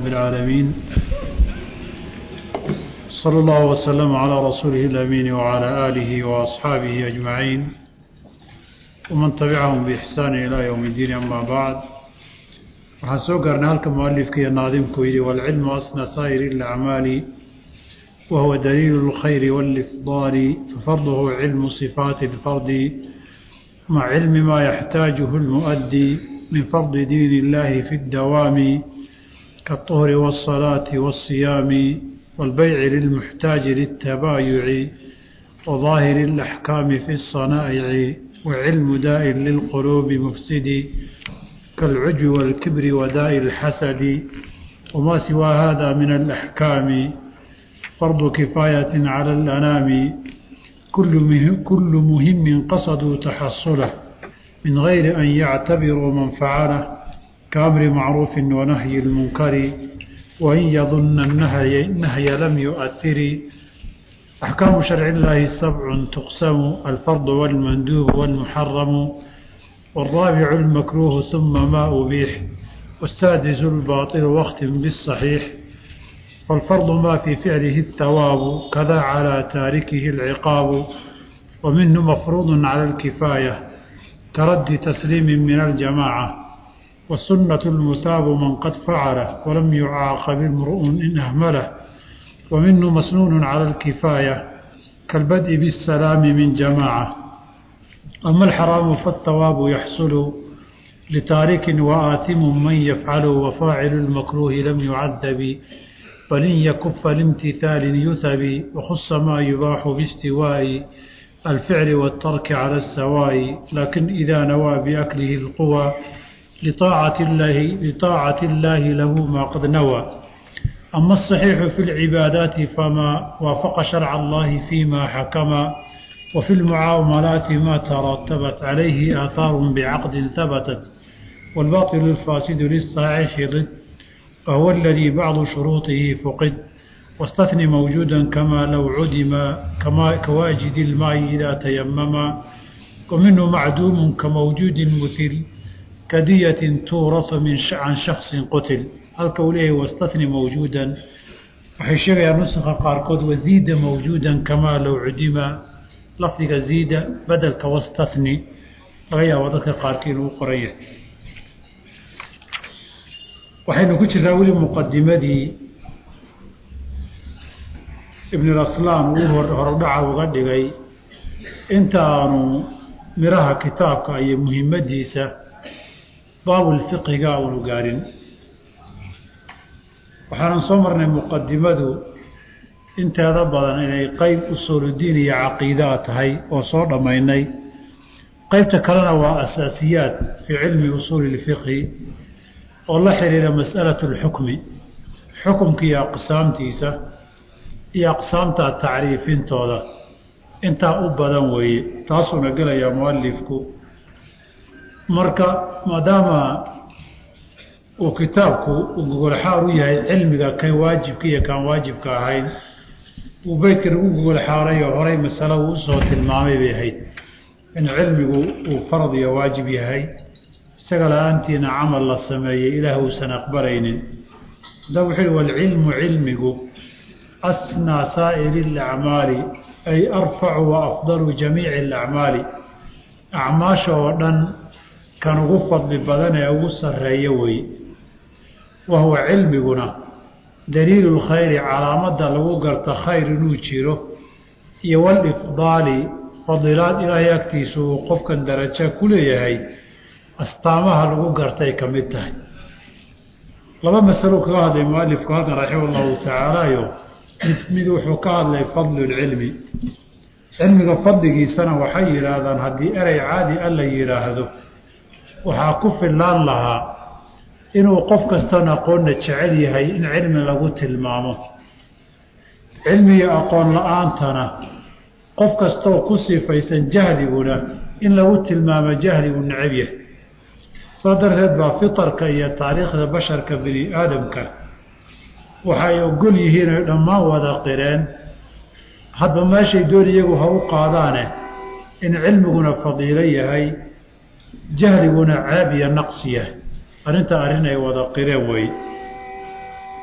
العالمين صلى الله وسلم على رسوله الأمين وعلى آله وأصحابه أجمعين ومن تبعهم بإحسان إلى يوم الدين أما بعد waxaan soo gaarnay halka mualifka iyo naadimku yidhi waalcilmu asna saa'iri اlacmaali wahuwa daliilu اlkhayri wاlifdaali fafarduhu cilmu صifaati اlfardi maca cilmi maa yaxtaajuhu اlmuؤdي min fardi diin اllahi fi اdawaami kالطهri wالصلاaةi wالصiyaami wاlbeyci lilmuxtaaji lلtabaayuci وظaahiri الأxkaami fi الصanaa'ici wacilmu daa'in lilquluubi mufsidi كالعجب والكبر وداء الحسد وما سوى هذا من الأحكام فرض كفاية على الأنام كل مهم, كل مهم قصدوا تحصله من غير أن يعتبروا من فعله كأمر معروف ونهي المنكر وإن يظن النهي, النهي لم يؤثر أحكام شرع الله سبع تقسم الفرض والمندوب والمحرم والرابع المكروه ثم ما أبيح والسادس الباطل واختم بالصحيح فالفرض ما في فعله الثواب كذا على تاركه العقاب ومنه مفروض على الكفاية كرد تسليم من الجماعة والسنة المثاب من قد فعله ولم يعاقب امرؤ إن أهمله ومنه مسنون على الكفاية كالبدء بالسلام من جماعة أما الحرام فالثواب يحصل لتارك وآثم من يفعل وفاعل المكروه لم يعذب بل إن يكف لامتثال يثب وخص ما يباح باستواء الفعل والترك على السواء لكن إذا نوى بأكله القوى لطاعة الله, لطاعة الله له ما قد نوى أما الصحيح في العبادات فما وافق شرع الله فيما حكم وفي المعاملات ما ترتبت عليه آثار بعقد ثبتت والباطل الفاسد للصحيح ضد وهو الذي بعض شروطه فقد واستثني موجودا كما لو عدم كما كواجد الماء إذا تيمم ومنه معدوم كموجود مثل كدية تورث من عن شخص قتل الكوليه واستثني موجودا وحشر يا نسخ قاركود وزيد موجودا كما لو عدم lafdiga ziida bedelka wastahni laga yaabo dadka qaarkii inuu qoran yahay waxaynu ku jiraa weli muqadimadii ibn raslaan uu horodhaca uga dhigay inta aanu miraha kitaabka iyo muhimmadiisa baabulfiqiga aanu gaarin waxaanan soo marnay muqadimadu inteeda badan inay qeyb usuuludiin iyo caqiidaa tahay oo soo dhammaynay qeybta kalena waa asaasiyaad fii cilmi usuuli ilfiqhi oo la xiriira mas'alatu alxukmi xukumka iyo aqsaamtiisa iyo aqsaamta tacriifintooda intaa u badan weeye taasuuna gelayaa mualifku marka maadaama uu kitaabku uu gogolxaar u yahay cilmiga kan waajibka iyo kaan waajibka ahayn uu beydkan ugu gogol xaaray oo horay masalo uu usoo tilmaamay bay ahayd in cilmigu uu farad iyo waajib yahay isaga la-aantiina camal la sameeyey ilaah uusan aqbalaynin haddaba wuxuu yihi walcilmu cilmigu asnaa saa'iri alacmaali ay arfacu wa afdalu jamiici alacmaali acmaasha oo dhan kan ugu fadli badan ee ugu sarreeya wey wa huwa cilmiguna daliilu lkhayri calaamadda lagu garta khayr inuu jiro iyo walifdaali fadilaad ilaahay agtiisa uu qofkan darajo ku leeyahay astaamaha lagu gartay ka mid tahay laba masalo kaga hadlay mualifku halkan raxima allahu tacaalayo mid mid wuxuu ka hadlay fadlu lcilmi cilmiga fadligiisana waxay yidhaahdaan haddii erey caadi a la yidhaahdo waxaa ku fillaan lahaa inuu qof kastoon aqoonna jecel yahay in cilmi lagu tilmaamo cilmi iyo aqoon la-aantana qof kastoo ku sifaysan jahliguna in lagu tilmaamo jahligu necab yahay saa darteed baa fitarka iyo taariikhda basharka bini aadamka waxay ogol yihiin oy dhammaan wada qireen hadba meeshay doon iyagu ha u qaadaane in cilmiguna fadiilo yahay jahliguna ceeb iyo naqsi yahay arrinta arrin ay wada qireen wey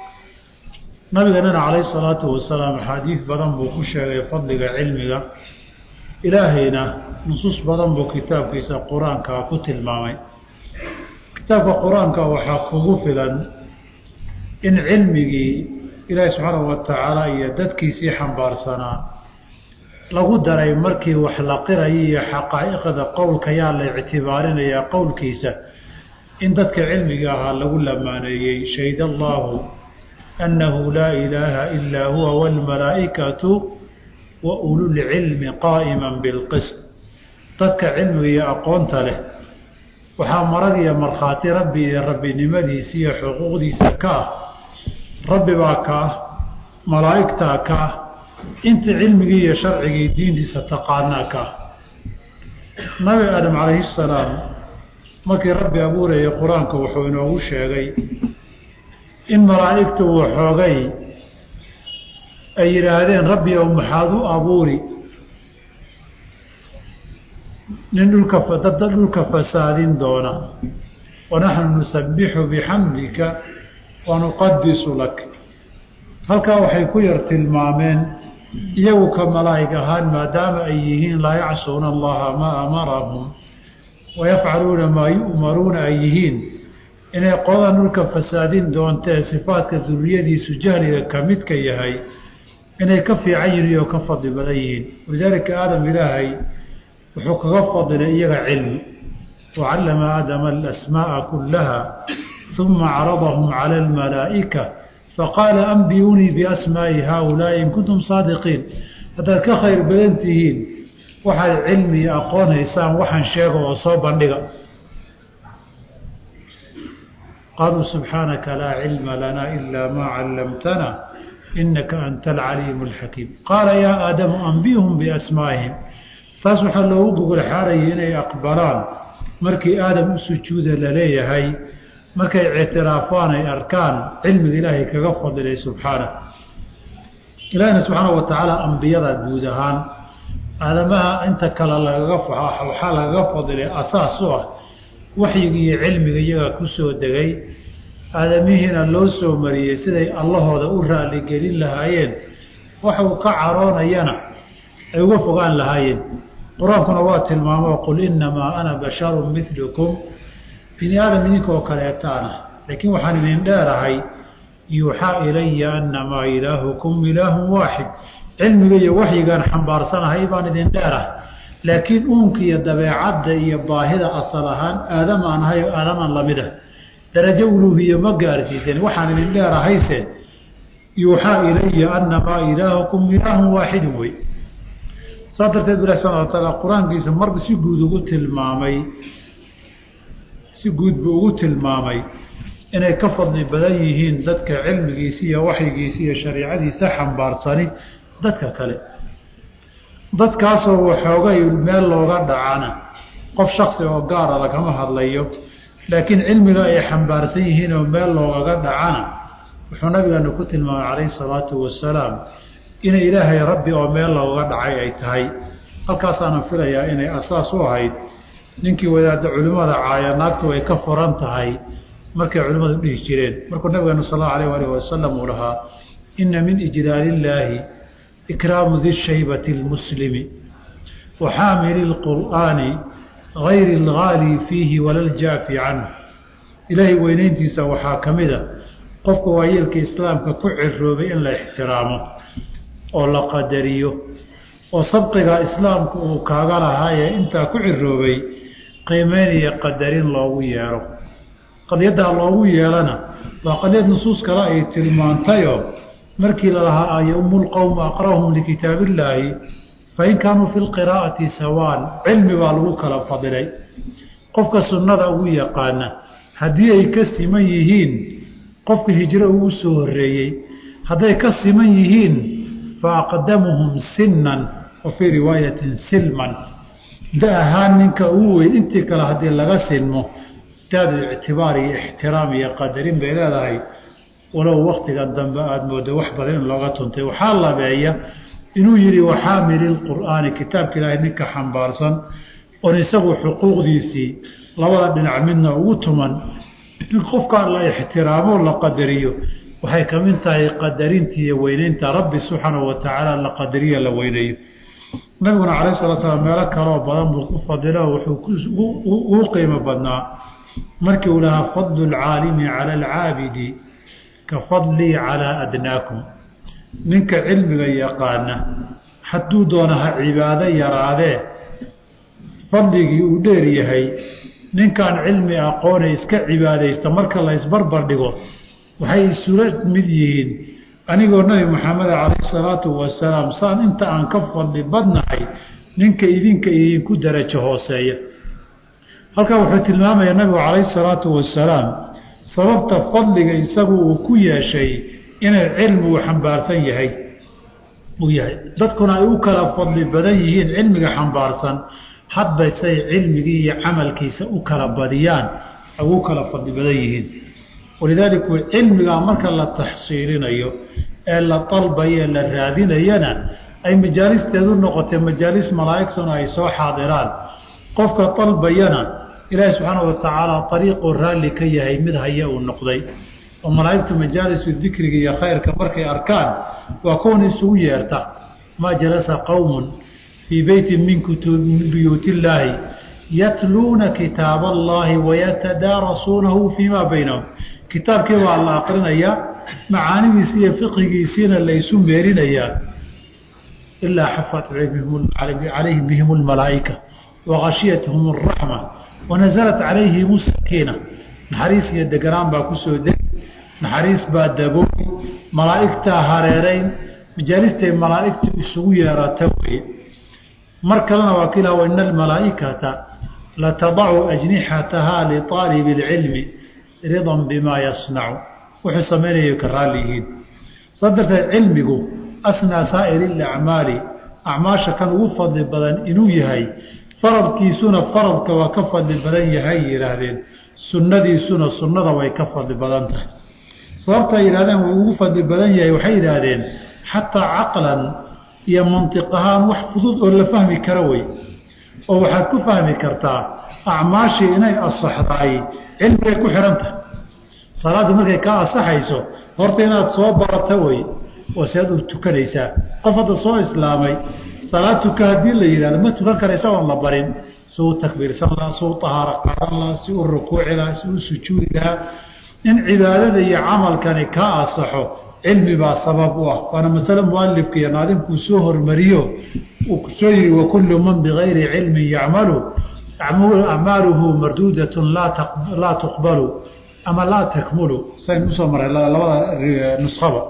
nabiganana calayhi salaatu wasalaam axaadiid badan buu ku sheegay fadliga cilmiga ilaahayna nusuus badan buu kitaabkiisa qur-aanka ku tilmaamay kitaabka qur-aanka waxaa kugu filan in cilmigii ilaahi subxaanahu wa tacaala iyo dadkiisii xambaarsanaa lagu daray markii wax la qirayo iyo xaqaa'iqda qowlka yaa la ictibaarinayaa qowlkiisa in dadka cilmiga ahaa lagu lamaaneeyey shahid allaahu annahu laa ilaaha ilaa huwa waalmalaa'ikatu wa ululcilmi qaa'iman bilqist dadka cilmiga iyo aqoonta leh waxaa marag iyo markhaati rabbi iyo rabbinimadiisa iyo xuquuqdiisa ka ah rabbi baa ka ah malaa'igtaa ka ah inta cilmigii iyo sharcigii diintiisa taqaanaa ka ah nabi aadam calayhi salaam markii rabbi abuurayay qur-aanka wuxuu inoogu sheegay in malaa'igtu waxoogay ay yidhaahdeen rabbi ow maxaad u abuuri nin dhulka dadda dhulka fasaadin doona wanaxnu nusabbixu bixamdika wanuqadisu lak halkaa waxay ku yar tilmaameen iyagu ka malaa'ig ahaan maadaama ay yihiin laa yacsuuna allaha maa amarahum wayafcaluuna maa yu'maruuna ay yihiin inay qoladan dhulka fasaadin doontee sifaadka duriyadiisu jahliga ka midka yahay inay ka fiican yihiin oo ka fadli badan yihiin walidaalika aadam ilaahay wuxuu kaga fadilay iyaga cilmi wacallama aadama alasmaa'a kullaha uma caradahum cala almalaa'ika faqaala ambiyuunii biasmaa'i haaulaa'i in kuntum saadiqiin haddaad ka khayr badan tihiin waxaad cilmi iyo aqoonhaysaan waxaan sheega oo soo bandhiga qaaluu subxaanaka laa cilma lanaa ilaa maa callamtana inaka anta alcaliimu alxakiim qaala yaa aadamu ambihum biasmaa'ihim taas waxaa loogu gogol xaarayay inay aqbalaan markii aadam u sujuuda la leeyahay markay ictiraafaan ay arkaan cilmiga ilaahay kaga fadilay subxaana ilaahina subxaana wa tacaala ambiyada guud ahaan aadamaha inta kale lagaga waxaa lagaga fadilay asaas u ah waxyiga iyo cilmiga iyaga ku soo degay aadamihiina loo soo mariyey siday allahooda u raaligelin lahaayeen waxuu ka caroonayana ay uga fogaan lahaayeen qur-aankuna waa tilmaamo qul innamaa ana basharun milukum bini aadam idinkoo kaleetaana laakiin waxaan idin dheerahay yuuxaa ilaya annamaa ilaahukum ilaahun waaxid cilmiga iyo waxyigaan xambaarsanahay baan idin dheerahay laakiin uunka iyo dabeecadda iyo baahida asal ahaan aadamaan ahay oo aadamaan lamid ah darajo uluuhiya ma gaarsiisan waxaan idin dheerahayse yuuxaa ilaya annamaa ilaahukum ilaahun waaxidun wey saa darteed bilah subana wa taala qur-aankiisa marba si guud ugu tilmaamay si guud buu ugu tilmaamay inay ka fadli badan yihiin dadka cilmigiisa iyo waxyigiisa iyo shariicadiisa xambaarsani dadka kale dadkaasoo waxoogay meel looga dhacana qof shaksi oo gaara lagama hadlayo laakiin cilmiga ay xambaarsan yihiin oo meel loogaga dhacana wuxuu nabigeenu ku tilmaamay calayhi salaatu wasalaam inay ilaahay rabbi oo meel looga dhacay ay tahay halkaasaanan filayaa inay asaas u ahayd ninkii wadaadda culimmada caaya naagtu ay ka furan tahay markay culimmadu dhihi jireen markuu nabigeenu sal allau alayh alih wasalam uu lahaa inna min ijlaalillaahi ikraamu di shaybati lmuslimi wa xaamili lqur'aani gayri algaali fiihi wala ljaafi canhu ilaahay weynayntiisa waxaa ka mid a qofka waayeelka islaamka ku ciroobay in la ixtiraamo oo la qadariyo oo sabqiga islaamka uu kaaga lahaayee intaa ku ciroobay qiimeyn iyo qadarin loogu yeero qadiyaddaa loogu yeelana waa qadiyad nusuus kale ay tilmaantayoo markii lalahaa ayaumu lqowma aqra'uhum likitaab illaahi fain kaanuu fi lqiraa'ati sawaan cilmi baa lagu kala fadilay qofka sunnada ugu yaqaana haddii ay ka siman yihiin qofka hijro ugu soo horreeyey hadday ka siman yihiin faaqdamuhum sinan wa fii riwaayatin silman da ahaan ninka ugu weyn intii kale haddii laga sinmo daadu ictibaar iyo ixtiraam iyo qadarin bay leedahay walow waktigan dambe aada moodo wax badan in looga tuntay waxaa labeeya inuu yidhi waxaamili lqur'aani kitaabka ilaahay ninka xambaarsan oon isagu xuquuqdiisii labada dhinac midna ugu tuman in qofkaa la ixtiraamo la qadariyo waxay ka mid tahay qadarinta iyo weyneynta rabbi subxaanahu wa tacaala la qadariya la weyneeyo nabiguna calayh salatu salaam meelo kaloo badan buu ku fadilo wuxuu ugu qiimo badnaa markii uu lahaa fadlu lcaalimi cala alcaabidi ka fadlii calaa adnaakum ninka cilmiga yaqaana hadduu doona ha cibaado yaraadee fadligii uu dheer yahay ninkaan cilmi aqoone iska cibaadaysta marka la isbarbar dhigo waxay isula mid yihiin anigoo nebi maxamed calayhi salaatu wasalaam saan inta aan ka fadli badnahay ninka idinka idinku darajo hooseeya halkaa wuxuu tilmaamayaa nabigu calayhi salaatu wasalaam sababta fadliga isagu uu ku yeeshay inay cilmigu xambaarsan yahay uu yahay dadkuna ay u kala fadli badan yihiin cilmiga xambaarsan hadba say cilmigii iyo camalkiisa u kala badiyaan ay ugu kala fadli badan yihiin walidaalika cilmigaa marka la taxsiilinayo ee la dalbayo ee la raadinayana ay majaalisteedu noqotay majaalis malaa'igtuna ay soo xaadiraan qofka dalbayana ilaahi subxaana wa tacaala ariiquu raalli ka yahay mid haya uu noqday oo malaa'igtu majaalisu dikriga iyo khayrka markay arkaan waa kuwan isugu yeerta maa jalasa qowmun fii beyti min buyuut illaahi yatluuna kitaab allahi wayatadaarasuunahu fii maa baynahum kitaabkii waa la aqrinayaa macaanidiisi iyo fiqigiisiina laysu meerinayaa ilaa xafat calayhim bihim lmalaa'ika wagashiyathum araxma wanasalat calayhim sakiina naxariis iyo deganaan baa kusoo degi naxariis baa dabooy malaa'igtaa hareerayn majaalistay malaa'igtu isugu yeerata weye mar kalena waa kilah ina almalaa'ikata latadacu ajnixatahaa liaalibi اlcilmi ridan bimaa yasnacu wuxuu samaynaya ka raalli yihiin saa darteed cilmigu asnaa saa'iri اlacmaali acmaasha kan ugu fadli badan inuu yahay faradkiisuna faradka waa ka fadli badan yahay yihaahdeen sunnadiisuna sunnada way ka fadli badan tahay sababta ay yihahdeen wuu ugu fadli badan yahay waxay yidhaahdeen xataa caqlan iyo mantiq ahaan wax fudud oo la fahmi karo wey oo waxaad ku fahmi kartaa acmaashii inay asaxdaay cilmigay ku xihan tahay salaaddii markay kaa asaxayso horta inaad soo barata wey oo sead u tukanaysaa qof hadda soo islaamay salaad tuka haddii la yidhahdo ma tukan karaysa oon la barin si u takbiirsan lahaa si u tahaaro qaadan lahaa si u rukuuci lahaa si u sujuudi lahaa in cibaadada iyo camalkani kaa asaxo cilmi baa sabab u ah waana masale mualifka iyo naadimkuu soo hormariyo uu kusoo yihi wakullu man bigayri cilmin yacmalu acmaaluhu marduudatun laa tuqbalu ama laa takmulu sayn usoo maray labada nuskhaba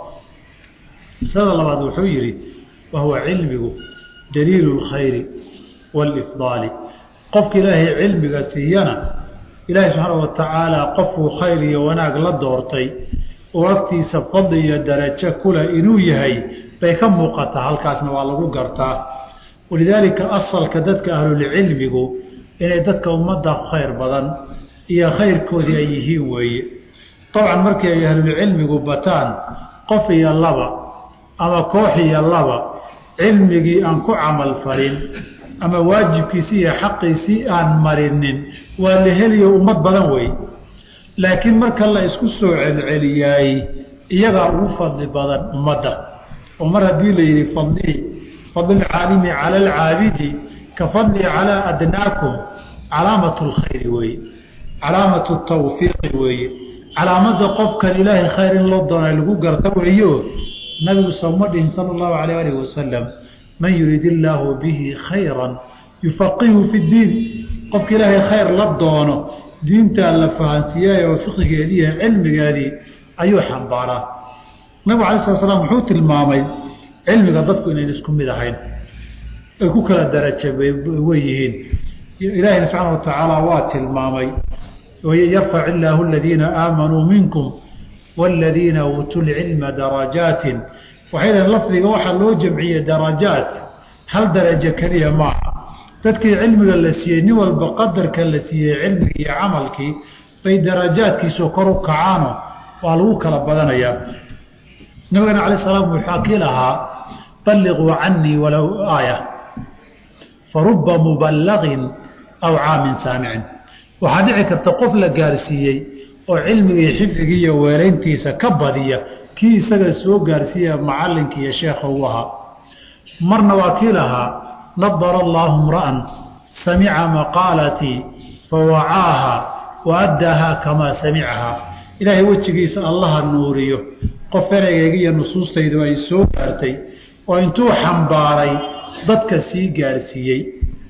masalada labaad wuxuu yihi wahuwa cilmigu daliilu اlkhayri wاlifdaali qofka ilaahay cilmiga siiyana ilaahay subxaana wa tacaala qofkuu khayr iyo wanaag la doortay oo agtiisa fadli iyo darajo kule inuu yahay bay ka muuqataa halkaasna waa lagu gartaa walidaalika asalka dadka ahlulcilmigu inay dadka ummadda khayr badan iyo khayrkoodii ay yihiin weeye dabcan markii ay ahlulcilmigu bataan qof iyo laba ama koox iyo laba cilmigii aan ku camal falin ama waajibkiisii iyo xaqiisii aan marinin waa la heliyo ummad badan wey laakiin marka la isku soo celceliyaay iyagaa ugu fadli badan ummadda oo mar haddii la yidhi fadlii fadlulcaalimi cala alcaabidi ka fadlii calaa adnaakum calaamatu lkhayri weeye calaamatu tawfiiqi weeye calaamada qofkan ilaahay khayr in loo doona lagu garta weeyo nabigu sooma dhihin sala allahu alayh alih wasalam man yurid illaahu bihi khayran yufaqihu fi ddiin qofka ilaahay khayr la doono diintaa la fahansiiyay oo fiqigeedii iyo cilmigeedii ayuu xambaaraa nabigu alay sala slam wuxuu tilmaamay cilmiga dadku inayn isku mid ahayn ay ku kala daraja wey yihiin ilaahina subxaana wa tacaala waa tilmaamay yarfac illaahu aladiina aamanuu minkum waaladiina uutuu lcilma darajaatin waxay dhahen lafdiga waxaa loo jamciyey darajaat hal darajo keliya maaha dadkii cilmiga la siiyey nin walba qadarka la siiyey cilmigii iyo camalkii bay darajaadkiisu kor u kacaano waa lagu kala badanayaa nabigana alay salaam wuxuu kii lahaa balliquu canii walow aaya faruba muballaqin aw caamin saamicin waxaa dhici karta qof la gaarsiiyey oo cilmigii xifdigii iyo weelayntiisa ka badiya kii isaga soo gaarsiiya macallinkii iyo sheekha uu ahaa marna waa kii lahaa nadara allaahu mra'an samica maqaalatii fawacaaha wa addaahaa kamaa samicahaa ilaahay wejigiisa allaha nuuriyo qof ereygeega iyo nusuustaydu ay soo gaartay oo intuu xambaaray dadka sii gaarsiiyey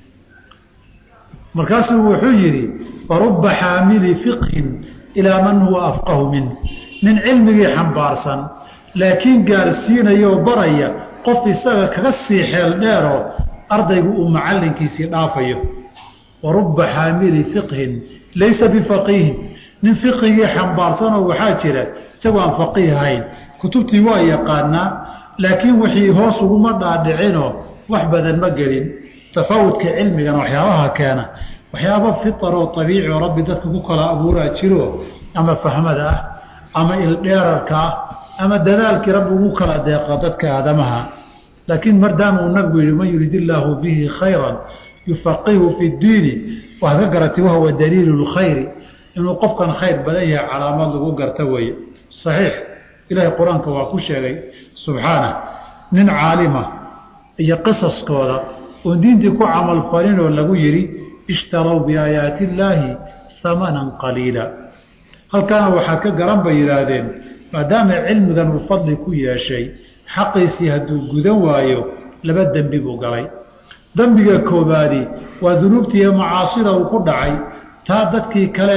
markaasuu wuxuu yidhi farubba xaamili fiqhin ilaa man huwa afqahu min nin cilmigii xambaarsan laakiin gaarsiinaya oo baraya qof isaga kaga sii xeel dheeroo ardaygu uu macallinkiisii dhaafayo wa rubba xaamili fiqhin laysa bifaqiihin nin fiqigii xambaarsanoo waxaa jira isagoo aan faqiih ahayn kutubtii waa yaqaanaa laakiin wixii hoos uguma dhaadhicinoo wax badan ma gelin tafaawudka cilmigana waxyaabaha keena waxyaaba fitaroo abiici oo rabbi dadka ku kala abuuraa jiro ama fahmada ah ama ildheerarka ah ama dadaalkii rabbi ugu kala deeqa dadka aadamaha laakiin maadaama uu nabigu yihi man yurid illaahu bihi khayran yufaqihu fi ddiini waxaad ka garatay wahuwa daliilu lkhayri inuu qofkan khayr badan yahay calaamad lagu garta weeye saxiix ilaahay qur-aanka waa ku sheegay subxaanah nin caalima iyo qisaskooda oon diintii ku camalfalinoo lagu yidhi ishtarow biaayaati illaahi hamanan qaliila halkaana waxaa ka garan bay yidhaahdeen maadaama cilmigan uu fadli ku yeeshay xaqiisii hadduu gudan waayo laba dembi buu galay dembiga koobaadi waa dunuubtii iyo macaasida uu ku dhacay taa dadkii kale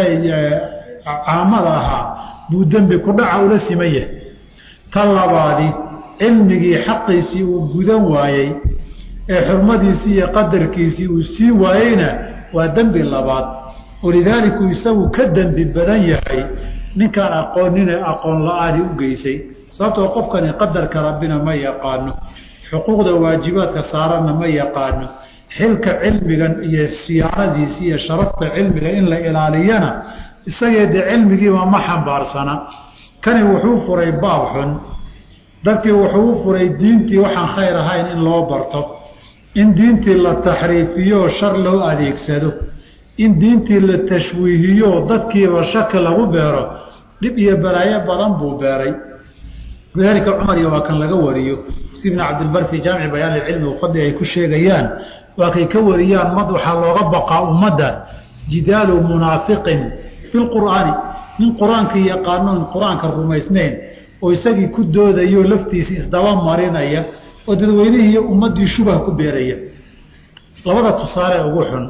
caamada ahaa buu dembi ku dhaca ula siman yahay ta labaadi cilmigii xaqiisii uu gudan waayey ee xurmadiisii iyo qadarkiisii uu sii waayeyna waa dembi labaad walidaaliku isagu ka dembi badan yahay ninkaan aqoonine aqoon la-aani u geysay sababtoo qofkani qadarka rabbina ma yaqaano xuquuqda waajibaadka saaranna ma yaqaano xilka cilmigan iyo siyaanadiisi iyo sharafta cilmiga in la ilaaliyana isagee dee cilmigiiba ma xambaarsana kani wuxuu furay baab xun dadkii wuxuu u furay diintii waxaan khayr ahayn in loo barto in diintii la taxriifiyo shar loo adeegsado in diintii la tashwiihiyo dadkiiba shaki lagu beero dhib iyo balaayo badan buu beeray lidaalika cumar iyo waa kan laga wariyo si ibn cabdilbar fii jaamici bayaan ilcilmi ufadli ay ku sheegayaan waa kay ka wariyaan mad waxaa looga baqaa ummadda jidaalu munaafiqin bilqur'aani nin qur-aankii yaqaanoon qur-aanka rumaysnayn oo isagii ku doodayo laftiisa isdaba marinaya oo dadweynihii iyo ummaddii shubah ku beeraya labada tusaale ugu xun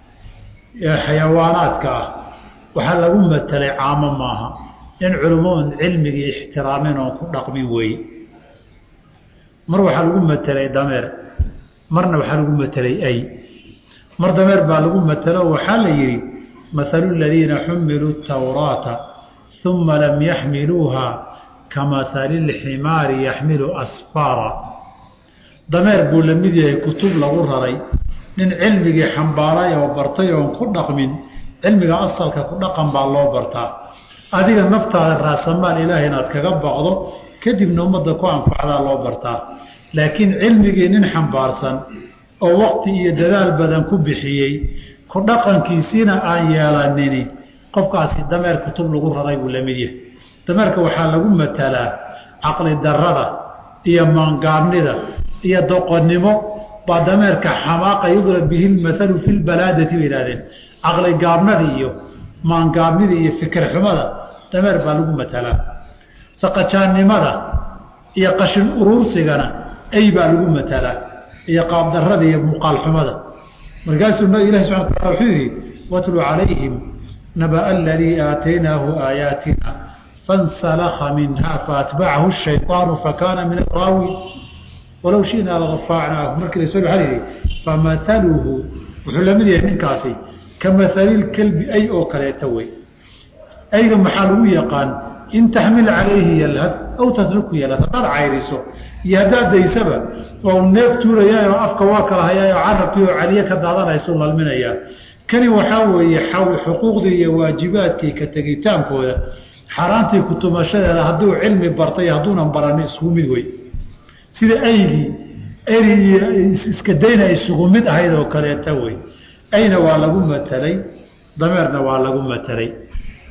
ee xayawaanaadka ah waxaa lagu matelay caamo maaha in culummoon cilmigii ixtiraameen oon ku dhaqmin weeye mar waxaa lagu matelay dameer marna waxaa lagu matelay ay mar dameer baa lagu matelo waxaa la yidhi mahalu ladiina xumiluu tawraata uma lam yaxmiluuha kamahali lximaari yaxmilu asfaara dameer buu la mid yahay kutub lagu raray nin cilmigii xambaaray oo bartay oon ku dhaqmin cilmiga asalka ku dhaqan baa loo bartaa adiga naftaada raasamaal ilaahay inaad kaga baqdo kadibna ummadda ku anfacdaa loo bartaa laakiin cilmigii nin xambaarsan oo waqti iyo dadaal badan ku bixiyey ku dhaqankiisiina aan yeelanini qofkaasi dameer kutub lagu raray buu la mid yahay dameerka waxaa lagu matalaa caqli darada iyo maangaabnida iyo doqonnimo baa dameerka xamaaqa yudrab bihi lmathalu fi lbalaadati bay ihahdeen caqli gaabnada iyo maangaabnida iyo fikir xumada dameer baa lagu matalaa saqajaannimada iyo qashin uruursigana ay baa lagu matalaa iyo qaabdarada iyo muuqaal xumada markaasuu ilahi subxana wataala wuxuu yidhi watlu calayhim naba aladii aataynaahu aayaatina fansalakha minha faatbacahu shayطaanu fakaana min araawi walow shinaa larafacnaahu markii lasoo waaa yihi famahaluhu wuxuu lamid yahay ninkaasi ka mahalilkelbi ay oo kaleeta wey ayga maxaa lagu yaqaan in taxmil calayhi yalhad aw tatruku yalhad haddaad cayriso iyo haddaad daysaba waa u neef tuurayaayoo afka waa kala hayaayoo carabkii oo caliye ka daadanaysu lalminayaa kani waxaa weeye xuquuqdii iyo waajibaadkii ka tegitaankooda xaaraantii kutumashadeeda hadduu cilmi bartay hadduunan baranin isugu mid wey sida aygii eri iyo iska dayna isugu mid ahayd oo kaleeta wey ayna waa lagu matelay dameerna waa lagu matelay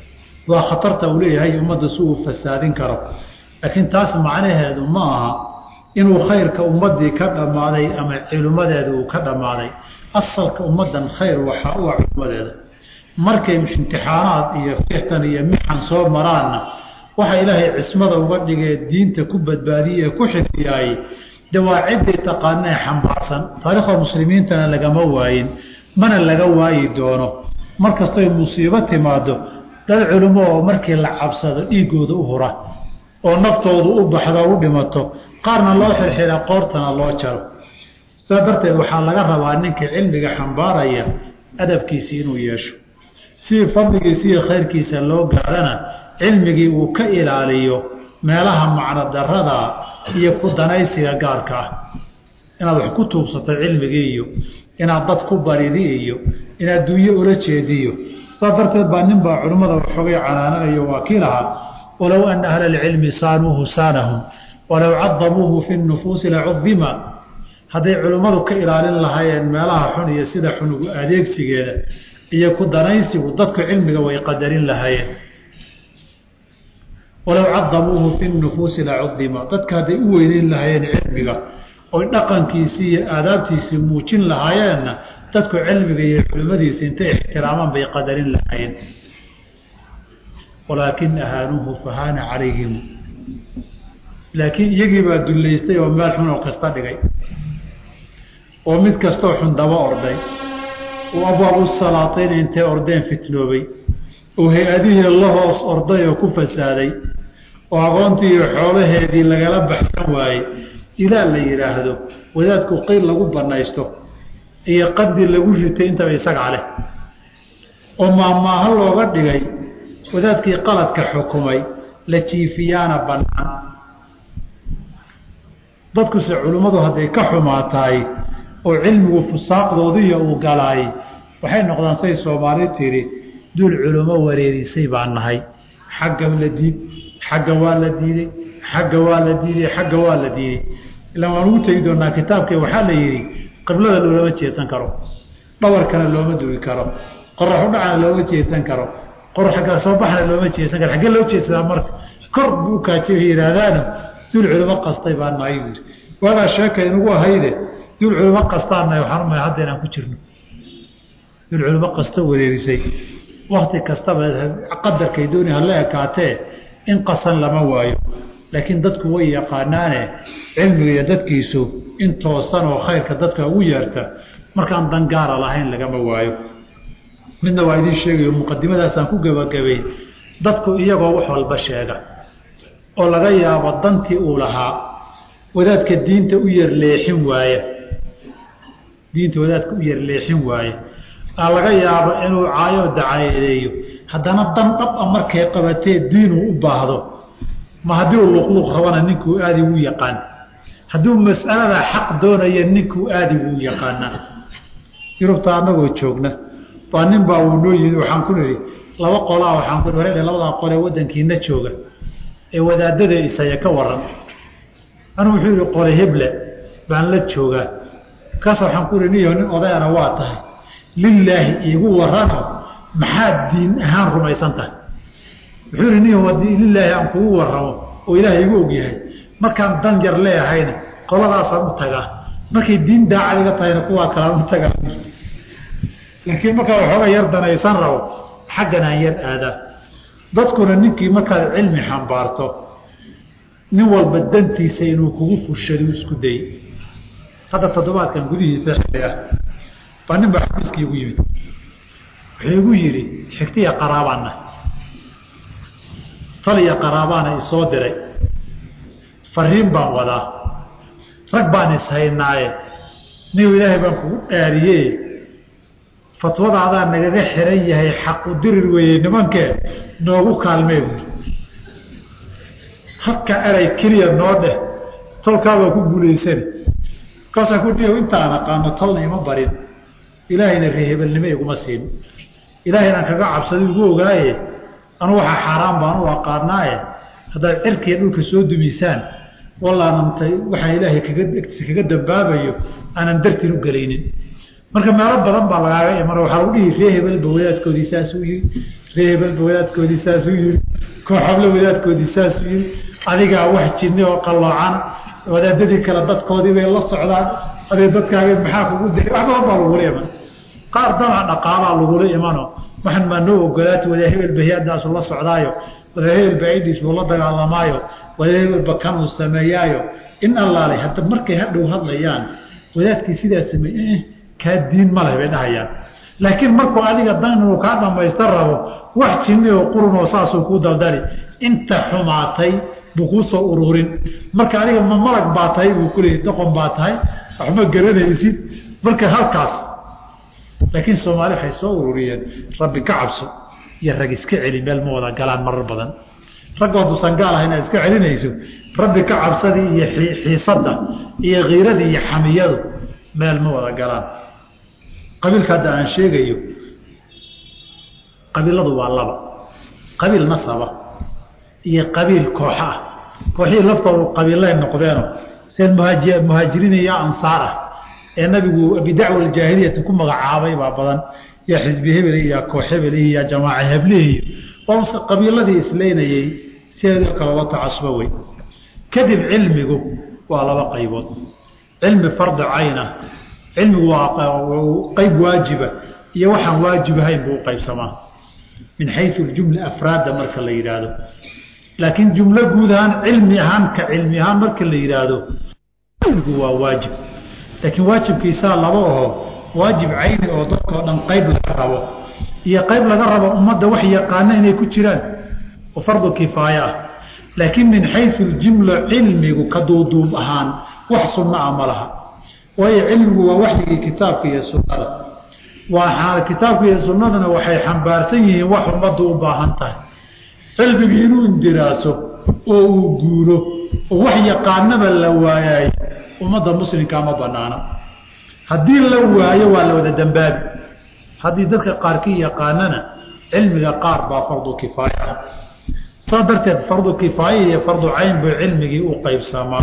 waa khatarta uu leeyahay ummadda si uu fasaadin karo laakiin taas macnaheedu ma aha inuu khayrka ummaddii ka dhammaaday ama culimmadeeda uu ka dhammaaday asalka ummaddan khayr waxaa u ah culimmadeeda markay imtixaanaad iyo fixtan iyo mixan soo maraanna waxa ilaahay cismada uga dhigee diinta ku badbaadiyey ee ku xifdiyaayey de waa ciddii taqaanee xambaarsan taariikhda muslimiintana lagama waayin mana laga waayi doono mar kastoy musiibo timaado dad culimo oo markii la cabsado dhiiggooda u hura oo naftoodu u baxdo u dhimato qaarna loo xirxira qoortana loo jaro sidaa darteed waxaa laga rabaa ninka cilmiga xambaaraya adabkiisii inuu yeesho si fadligiisa iyo khayrkiisa loo gaadhana cilmigii uu ka ilaaliyo meelaha macno darada iyo ku danaysiga gaarka ah inaad wax ku tuubsato cilmigii iyo inaad dad ku baridi iyo inaad dunyo ula jeediyo saa darteed baa nin baa culimmada waxoogay canaananayo waa kii lahaa walow ana ahla alcilmi saanuuhu saanahum walow cadamuuhu fi nufuusi lacudima hadday culimmadu ka ilaalin lahaayeen meelaha xun iyo sida xunugu adeegsigeeda iyo ku danaysigu dadku cilmiga way qadarin lahaayeen walow cadamuuhu fi nufuusi lacudima dadka hadday u weyneyn lahaayeen cilmiga oy dhaqankiisii iyo aadaabtiisii muujin lahaayeenna dadku cilmiga iyo culimmadiisa intay ixtiraamaan bay qadarin lahaayeen walaakin ahaanuuhu fahaana calayhim laakiin iyagii baa dullaystay oo meel xun oo kasta dhigay oo mid kastoo xun daba orday oo abwaabu salaatayna intay ordeen fitnoobay oo hay-adihii la hoos orday oo ku fasaaday oo aqoontii iyo xoolaheedii lagala baxsan waayey ilaa la yidhaahdo wadaadku qeyl lagu banaysto iyo qadi lagu ritay intaba isagaa leh oo maahmaaho looga dhigay wadaadkii qaladka xukumay la jiifiyaana bannaan dadkuse culimmadu hadday ka xumaataay oo cilmigu fusaaqdoodiiyo uu galaay waxay noqdaan say soomaali tidhi duul culimo wareerisay baan nahay xagga la diid xagga waa la diiday xagga waa la diiday xagga waa la diiday ilaan waan ugu tegi doonaa kitaabke waxaa la yidhi qiblada loolama jeedsan karo dhawarkana looma dugi karo qorax u dhacana looma jeedsan karo qorax agga soo baxna looma jeedsan karo xaggee loo jeedsadaa marka kor buu ukaajiy yidhaahdaano duul culimo qastay baa nahay buui waagaa sheeka inugu ahayde duul culimo qastaanahay waxaan umaya hadda inaan ku jirno duul culimo qasto wareerisay wakti kastaba qadarkay dooni hala ekaatee in qasan lama waayo laakiin dadku way yaqaanaane cilmiga iyo dadkiisu in toosan oo khayrka dadka ugu yeerta markaan dangaara lahayn lagama waayo midna waa idiin sheegayo muqadimadaasaan ku gebagabayn dadku iyagoo wax walba sheega oo laga yaabo dantii uu lahaa wadaadka diinta u yar leexin waaya diinta wadaadka u yar leexin waaya aa laga yaabo inuu caayo dacayadeeyo haddana dan dhab a markay qabatee diinuu u baahdo ma haddii uu luqluq rabana ninkuu aadi wuu yaqaan hadduu mas'alada xaq doonaya ninkuu aadi wuu yaqaanaa yurubta annagoo joogna baa nin baa uu noo yimi waxaan ku nidhi laba qolaa waxaan ku nihi labadaa qole waddankiina jooga ee wadaadada isaya ka waran anuu wuxuu yihi qole heble baan la joogaa kaas waxaan ku ihi niyo nin odayana waa tahay lilaahi iigu warano maxaad diin ahaan rumaysan tahay wuxuu ihi niyo haddii lilaahi aan kugu waramo oo ilaahay igu ogyahay markaan dan yar leehayna qoladaasaan u tagaa markay diin daacad iga tahayna kuwaa kalaan u tagaa laakiin markaa waxooga yar danaysan rabo xaggan aan yar aadaa dadkuna ninkii markaad cilmi xambaarto nin walba dantiisa inuu kugu fushado isku dayey hadda toddobaadkan gudihiisa xili ah baa nin baa xabiiskii igu yimid wuxuu igu yidhi xigtiya qaraabaana taliya qaraabaana isoo diray fariin baan wadaa rag baan ishaynaaye nigu ilaahay baan kugu dhaariye fatwadaadaa nagaga xiran yahay xaqu dirir weeye nimankee noogu kaalmee buui halka eray keliya noo dheh tolkaabaa ku guulaysani markaasaan ku dhihi intaan aqaano tolna ima barin ilaahayna reehebelnimo iguma siin ilaahaynan kaga cabsada igu ogaaye anu waxaa xaaraan baan u aqaanaaye haddaad cirkiiya dhulka soo dumisaan wallaanantay waxaa ilaahay kaga kaga dambaabayo aanan dartin u gelaynin marka meelo badan baa lagaaga iman waxaa lagu dhihi ree hebelba wadaadkoodii saasuu yiri ree hebelba wadaadkoodii saasuu yiri kooxable wadaadkoodii saasuu yiri adigaa wax jinni oo qalloocan wadaadadii kale dadkoodii bay la socdaan adee dadkaaga maxaa kugu diray wax badan baa lagula iman qaar danaca dhaqaalaa lagula imano waxan maa noo ogolaati wadaa hebelba hay-adaasu la socdaayo wadaa hebelba idis buu la dagaalamaayo wadaa hebelba kanuu sameeyaayo in allaale hadda markay hadhow hadlayaan wadaadkii sidaa sameeye kaa diin ma leh bay dhahayaan laakiin markuu adiga dan inuu kaa dhamaysta rabo wax jinni oo qurun oo saasuu kuu daldali inta xumaatay buu kuu soo ururin marka adiga ma malag baa tahay buu kuleeyay doqon baa tahay waxma garanaysid marka halkaas laakiin soomaali waxay soo ururiyeen rabbi ka cabso iyo rag iska celi meel ma wada galaan marar badan raggooduusan gaal ah inaad iska celinayso rabbi ka cabsadii iyo xiisadda iyo kiiradii iyo xamiyadu meel ma wada galaan qabiilka hadda aan sheegayo qabiiladu waa laba qabiil nasaba iyo qabiil kooxa ah kooxihii laftoodu qabiillay noqdeeno seen muhaaji muhaajiriin iyo ansaar ah ee nabigu bidacwa aljaahiliyati ku magacaabay baa badan iyo xisbi hebel iyo koox hebelihi iyo jamaaca heblihi waa qabiiladii isleynayey sideedoo kale la tacasuba wey kadib cilmigu waa laba qaybood cilmi fardi cayna cilmigu waa qayb waajiba iyo waxaan waajib ahayn buu uqaybsamaa min xayu jumla afraadda marka la yidhaahdo laakiin jumlo guud ahaan cilmi ahaan ka cilmi ahaan marka la yidhaahdo cilmigu waa waajib laakiin waajibkiisaa laba aho waajib cayni oo dadkao dhan qayb laga rabo iyo qayb laga rabo ummadda wax yaqaana inay ku jiraan oo fardu kifaaya ah laakiin min xayu jumla cilmigu ka duuduub ahaan wax sunno ah ma laha waayo cilmigu waa waxyigii kitaabka iyo sunnada waa kitaabka iyo sunnaduna waxay xambaarsan yihiin wax ummaddu u baahan tahay cilmigii inuu indiraaso oo uu guuro oo wax yaqaanaba la waayayo ummadda muslimkaa ma banaana haddii la waayo waa la wada dambaabi haddii dadka qaarkii yaqaanana cilmiga qaar baa fardu kifaaya ah saa darteed fardu kifaaya iyo fardu cayn buu cilmigii u qaybsamaa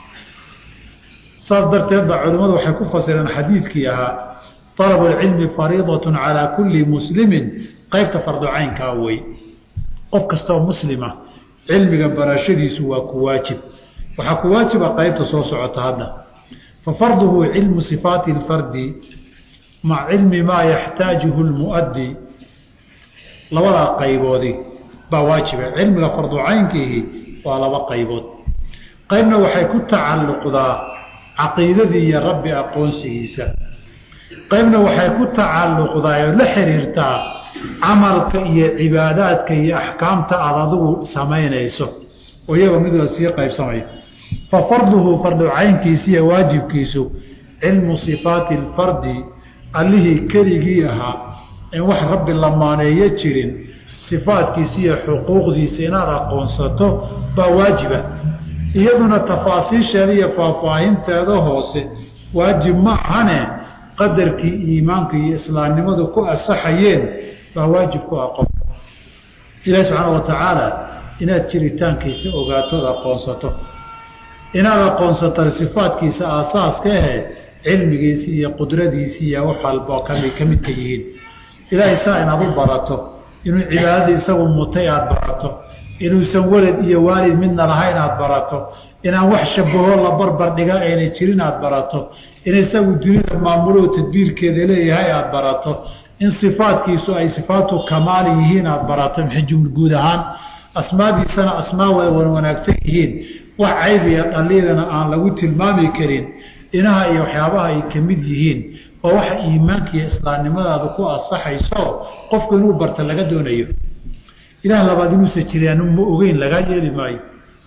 saas darteed baa culimmadu waxay ku fasireen xadiidkii ahaa alabu lcilmi fariidat calaa kulli muslimin qaybta fardu caynkaa wey qof kastoo muslima cilmiga barashadiisu waa ku waajib waxaa ku waajiba qaybta soo socota hadda fa farduhu cilmu sifaati اlfardi maca cilmi maa yaxtaajuhu lmuaddi labadaa qayboodi baa waajiba cilmiga fardu caynkiihi waa laba qaybood qaybna waxay ku tacalluqdaa caqiidadii iyo rabbi aqoonsigiisa qaybna waxay ku tacalluqdaa oo la xiriirtaa camalka iyo cibaadaadka iyo axkaamta aada adigu samaynayso oo iyagoo mid la sii qaybsamaya fa farduhu fardu caynkiisa iyo waajibkiisu cilmu sifaati alfardi allihii keligii ahaa in wax rabbi la maaneeyo jirin sifaadkiisa iyo xuquuqdiisa inaad aqoonsato baa waajiba iyaduna tafaasiisheeda iyo faahfaahinteeda hoose waajib ma ahane qadarkii iimaanka iyo islaamnimadu ku asaxayeen baa waajib ku aqoon ilaahi subxaana wa tacaala inaad jiritaankiisa ogaatood aqoonsato inaad aqoonsato sifaadkiisa aasaaska ahe cilmigiisi iyo qudradiisi iyo wax walba kami ka midka yihiin ilaahay saa inaad u barato inuu cibaadada isagu mutay aada barato inuusan welad iyo waalid midna lahayn aada barato inaan wax shabaho la barbar dhiga ayna jirin aada barato in isagu dunida maamuloo tadbiirkeeda leeyahay aada barato in sifaadkiisu ay sifaatu kamaali yihiin aada barato maxjum guud ahaan asmaadiisana asmaa wan wanaagsan yihiin wax cayb iyo dhaliilana aan lagu tilmaami karin inaha iyo waxyaabaha ay ka mid yihiin oo waxa iimaanka iyo islaamnimadaada ku asaxayso qofku inuu barta laga doonayo ilaah labaad inuusa jiraan ma ogeyn lagaa yeeli maayo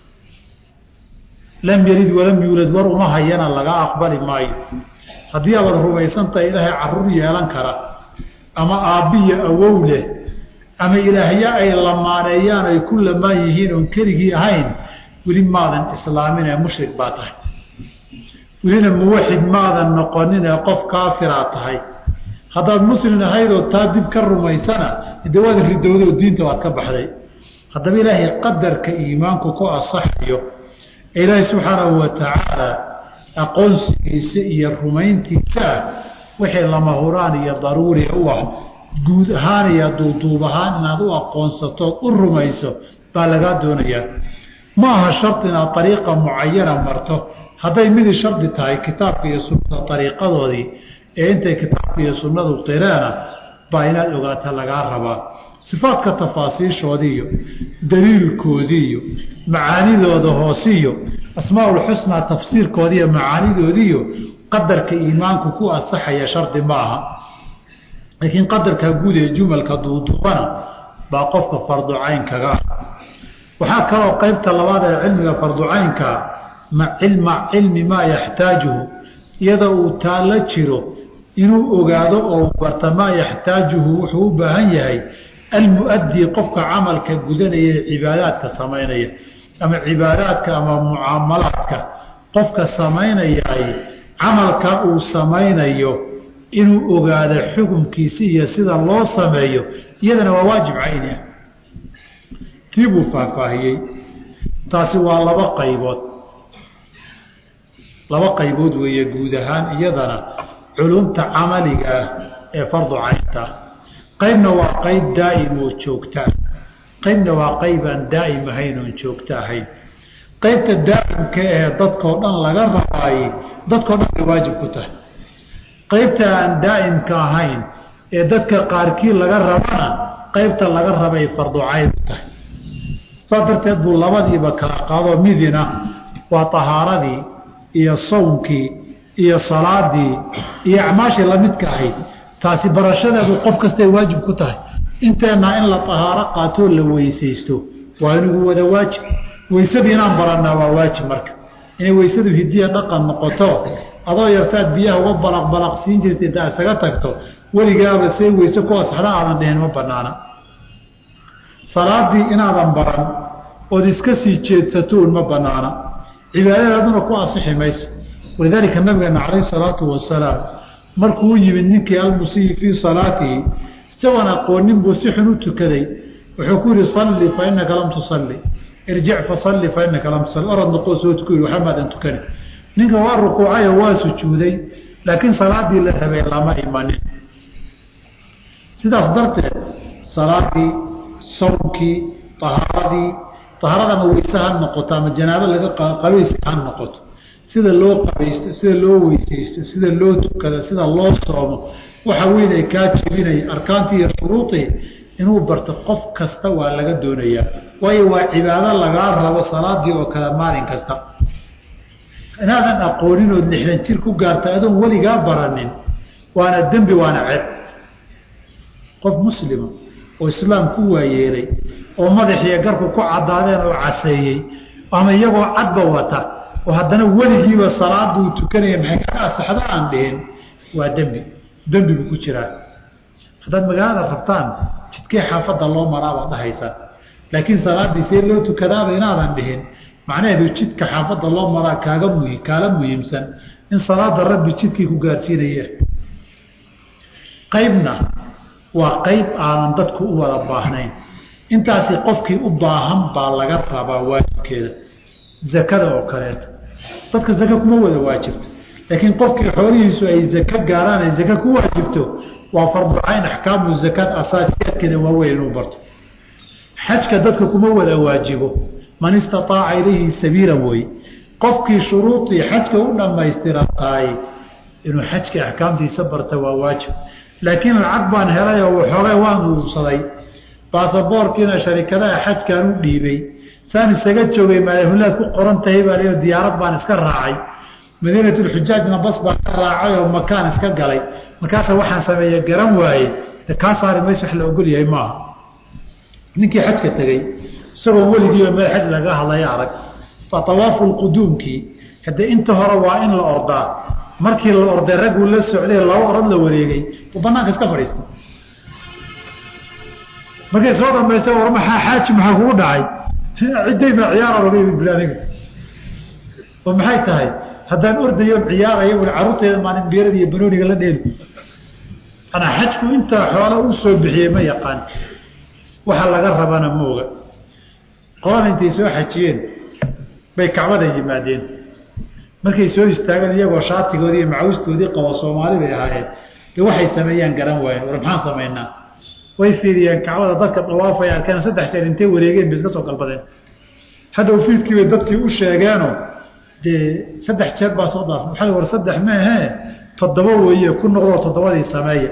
lam yalid walam yuulad war uma hayana laga aqbali maayo haddii abaad rumaysantahay ilaahay caruur yeelan kara ama aabbiyo awow leh ama ilaahyo ay lamaaneeyaan ay ku lamaan yihiin oon keligii ahayn weli maadan islaamin ee mushrik baa tahay welina muwaxid maadan noqonin ee qof kaafiraa tahay haddaad muslim ahaydoo taa dib ka rumaysana de waad ridowday oo diinta waad ka baxday haddaba ilaahay qadarka iimaanku ku asaxayo ilaahay subxaanahu wa tacaala aqoonsigiisa iyo rumayntiisa wixii lama huraan iyo daruuri u ah guud ahaan iyo duuduub ahaan inaad u aqoonsatood u rumayso baa lagaa doonayaa ma aha shardi inaad ariiqa mucayana marto hadday midi shardi tahay kitaabka iyo sunnada ariiqadoodii ee intay kitaabka iyo sunnadu qireena baa inaad ogaata lagaa rabaa sifaadka tafaasiishoodiiyo daliilkoodiiyo macaanidooda hoosiyo asmaaulxusnaa tafsiirkoodiiyo macaanidoodiiyo qadarka iimaanku ku asaxaya shardi ma aha laakiin qadarka guud ee jumalka duuduubana baa qofka farducaynkaga ah waxaa kaloo qeybta labaad ee cilmiga farducaynka ma cilmi maa yaxtaajuhu iyadoo uu taalla jiro inuu ogaado oo barta maa yaxtaajuhu wuxuu u baahan yahay almuadii qofka camalka gudanaya ee cibaadaadka samaynaya ama cibaadaadka ama mucaamalaadka qofka samaynayaay camalka uu samaynayo inuu ogaado xukunkiisa iyo sida loo sameeyo iyadana waa waajib cayni ah tii buu faahfaahiyey taasi waa laba qaybood laba qaybood weeye guud ahaan iyadana culumta camaliga ah ee fardu caynta ah qaybna waa qayb daa'im oo joogtaa qaybna waa qayb aan daa'im ahayn oon joogto ahayn qaybta daa'imka ee dadkao dhan laga rabaayey dadkao dhan bay waajib ku tahay qaybta aan daa'imka ahayn ee dadka qaarkii laga rabana qaybta laga rabay farducayn u tahay saa darteed buu labadiiba kala qaado midina waa tahaaradii iyo sawmkii iyo salaadii iyo acmaashii lamidka ahayd taasi barashadeedu qof kastay waajib ku tahay inteennaa in la tahaaro qaatoo la weysaysto waa inigu wada waajib weysadii inaan barannaa waa waajib marka inay weysadu hidiya dhaqan noqoto adoo yartaad biyaha uga balaq balaq siin jirta intaa isaga tagto weligaaba see weyse ku asaxda aadan dhihin ma banaana salaadii inaadan baran ood iska sii jeedsatoon ma banaana cibaadadaaduna ku asixi mayso walidaalika nabigeena calayh salaatu wasalaam markuu u yimid ninkii almusiyi fii salaatihi isagoon aqoonin buu si xun u tukaday wuxuu ku yihi salli fa inaka lam tusalli irjic fasalli fa inaka lam tusalli orad noqoo soo tuku yii waxba maadan tukani ninka waa rukuucayo waa sujuuday laakiin salaadii la rabay lama imanin sidaas darteed salaadii sawmkii ahaaradii ahaarada ama weyse ha noqoto ama janaabo laga qabayska ha noqoto sida loo qabaysto sida loo weysaysto sida loo tukado sida loo soomo waxa weyn ay kaa jebinaya arkaantii iyo shuruudii inuu barto qof kasta waa laga doonayaa waayo waa cibaado lagaa rabo salaadii oo kale maalin kasta inaadan aqoonin ood lixdan jir ku gaarta adoon weligaa baranin waana dembi waana ceeb qof muslima oo islaam ku waayeelay oo madaxiyo garku ku caddaadeen oo caseeyey ama iyagoo cadba wata oo haddana weligiiba salaaduu tukanaya maxay kaga asaxdo aan dhihin waa dembi dembi buu ku jiraa haddaad magaalada rabtaan jidkee xaafadda loo maraabaad dhahaysaan laakiin salaaddii see loo tukadaaba inaadan dhihin macnaheedu jidka xaafadda loo maraa kaaga muhi kaala muhiimsan in salaada rabbi jidkii ku gaarsiinaya qaybna waa qayb aanan dadku u wada baahnayn intaasi qofkii u baahan baa laga rabaa waajibkeeda zakada oo kaleeto dadka zaka kuma wada waajibto laakiin qofkii xoolihiisu ay zaka gaaraan ay zaka ku waajibto waa farducayn axkaamu zakaad asaasiyaadkeeda waaweyn inuu barto xajka dadka kuma wada waajibo man istaaaca ilayhi sabiila wey qofkii shuruudii xajka u dhammaystiran tahay inuu xajka axkaamtiisa barta waa waajib laakiin lacag baan helay oo waxoogay waan uursaday baasaboorkiina sharikadaha xajkaan u dhiibay saan isaga joogay maalhulaad ku qoran tahay baa leo diyaarad baan iska raacay madiinatulxujaajna bas baan ka raacay oo makaan iska galay markaasa waxaan sameeye garan waaye de kaa saari mayso wax la ogol yahay maaha ninkii xajka tegey isagoo weligiiba meel xaj laga hadlaya arag waa awaafu lquduumkii haddee inta hore waa in la ordaa markii la orday ragguu la socday laba orad la wareegay u banaanka iska fadhiista markay soo dhamaysta war maxaa xaaji maxaa kugu dhacay cidday baa ciyaara laga yimid bil aniga oo maxay tahay haddaan ordayoon ciyaaraya ui carruurteeda maalin beerada iyo banooniga la dheeli anaa xajku intaa xoola u soo bixiyey ma yaqaan waxa laga rabana ma oga qolada intay soo xajiyeen bay kacbada yimaadeen markay soo istaageen iyagoo shaatigoodii iyo macawistoodii qabo soomaali bay ahaayeen waxay sameeyaan garan waayen war maxaan samaynaa way fiiriyeen kacbada dadka dawaafay arkeen saddex jeer intay wareegeen bay iska soo galbadeen hadhow fiidkii bay dadkii u sheegeeno dee saddex jeer baa soo daaf waxaa war saddex meehe toddoba weeye ku noqdoo toddobadii sameeya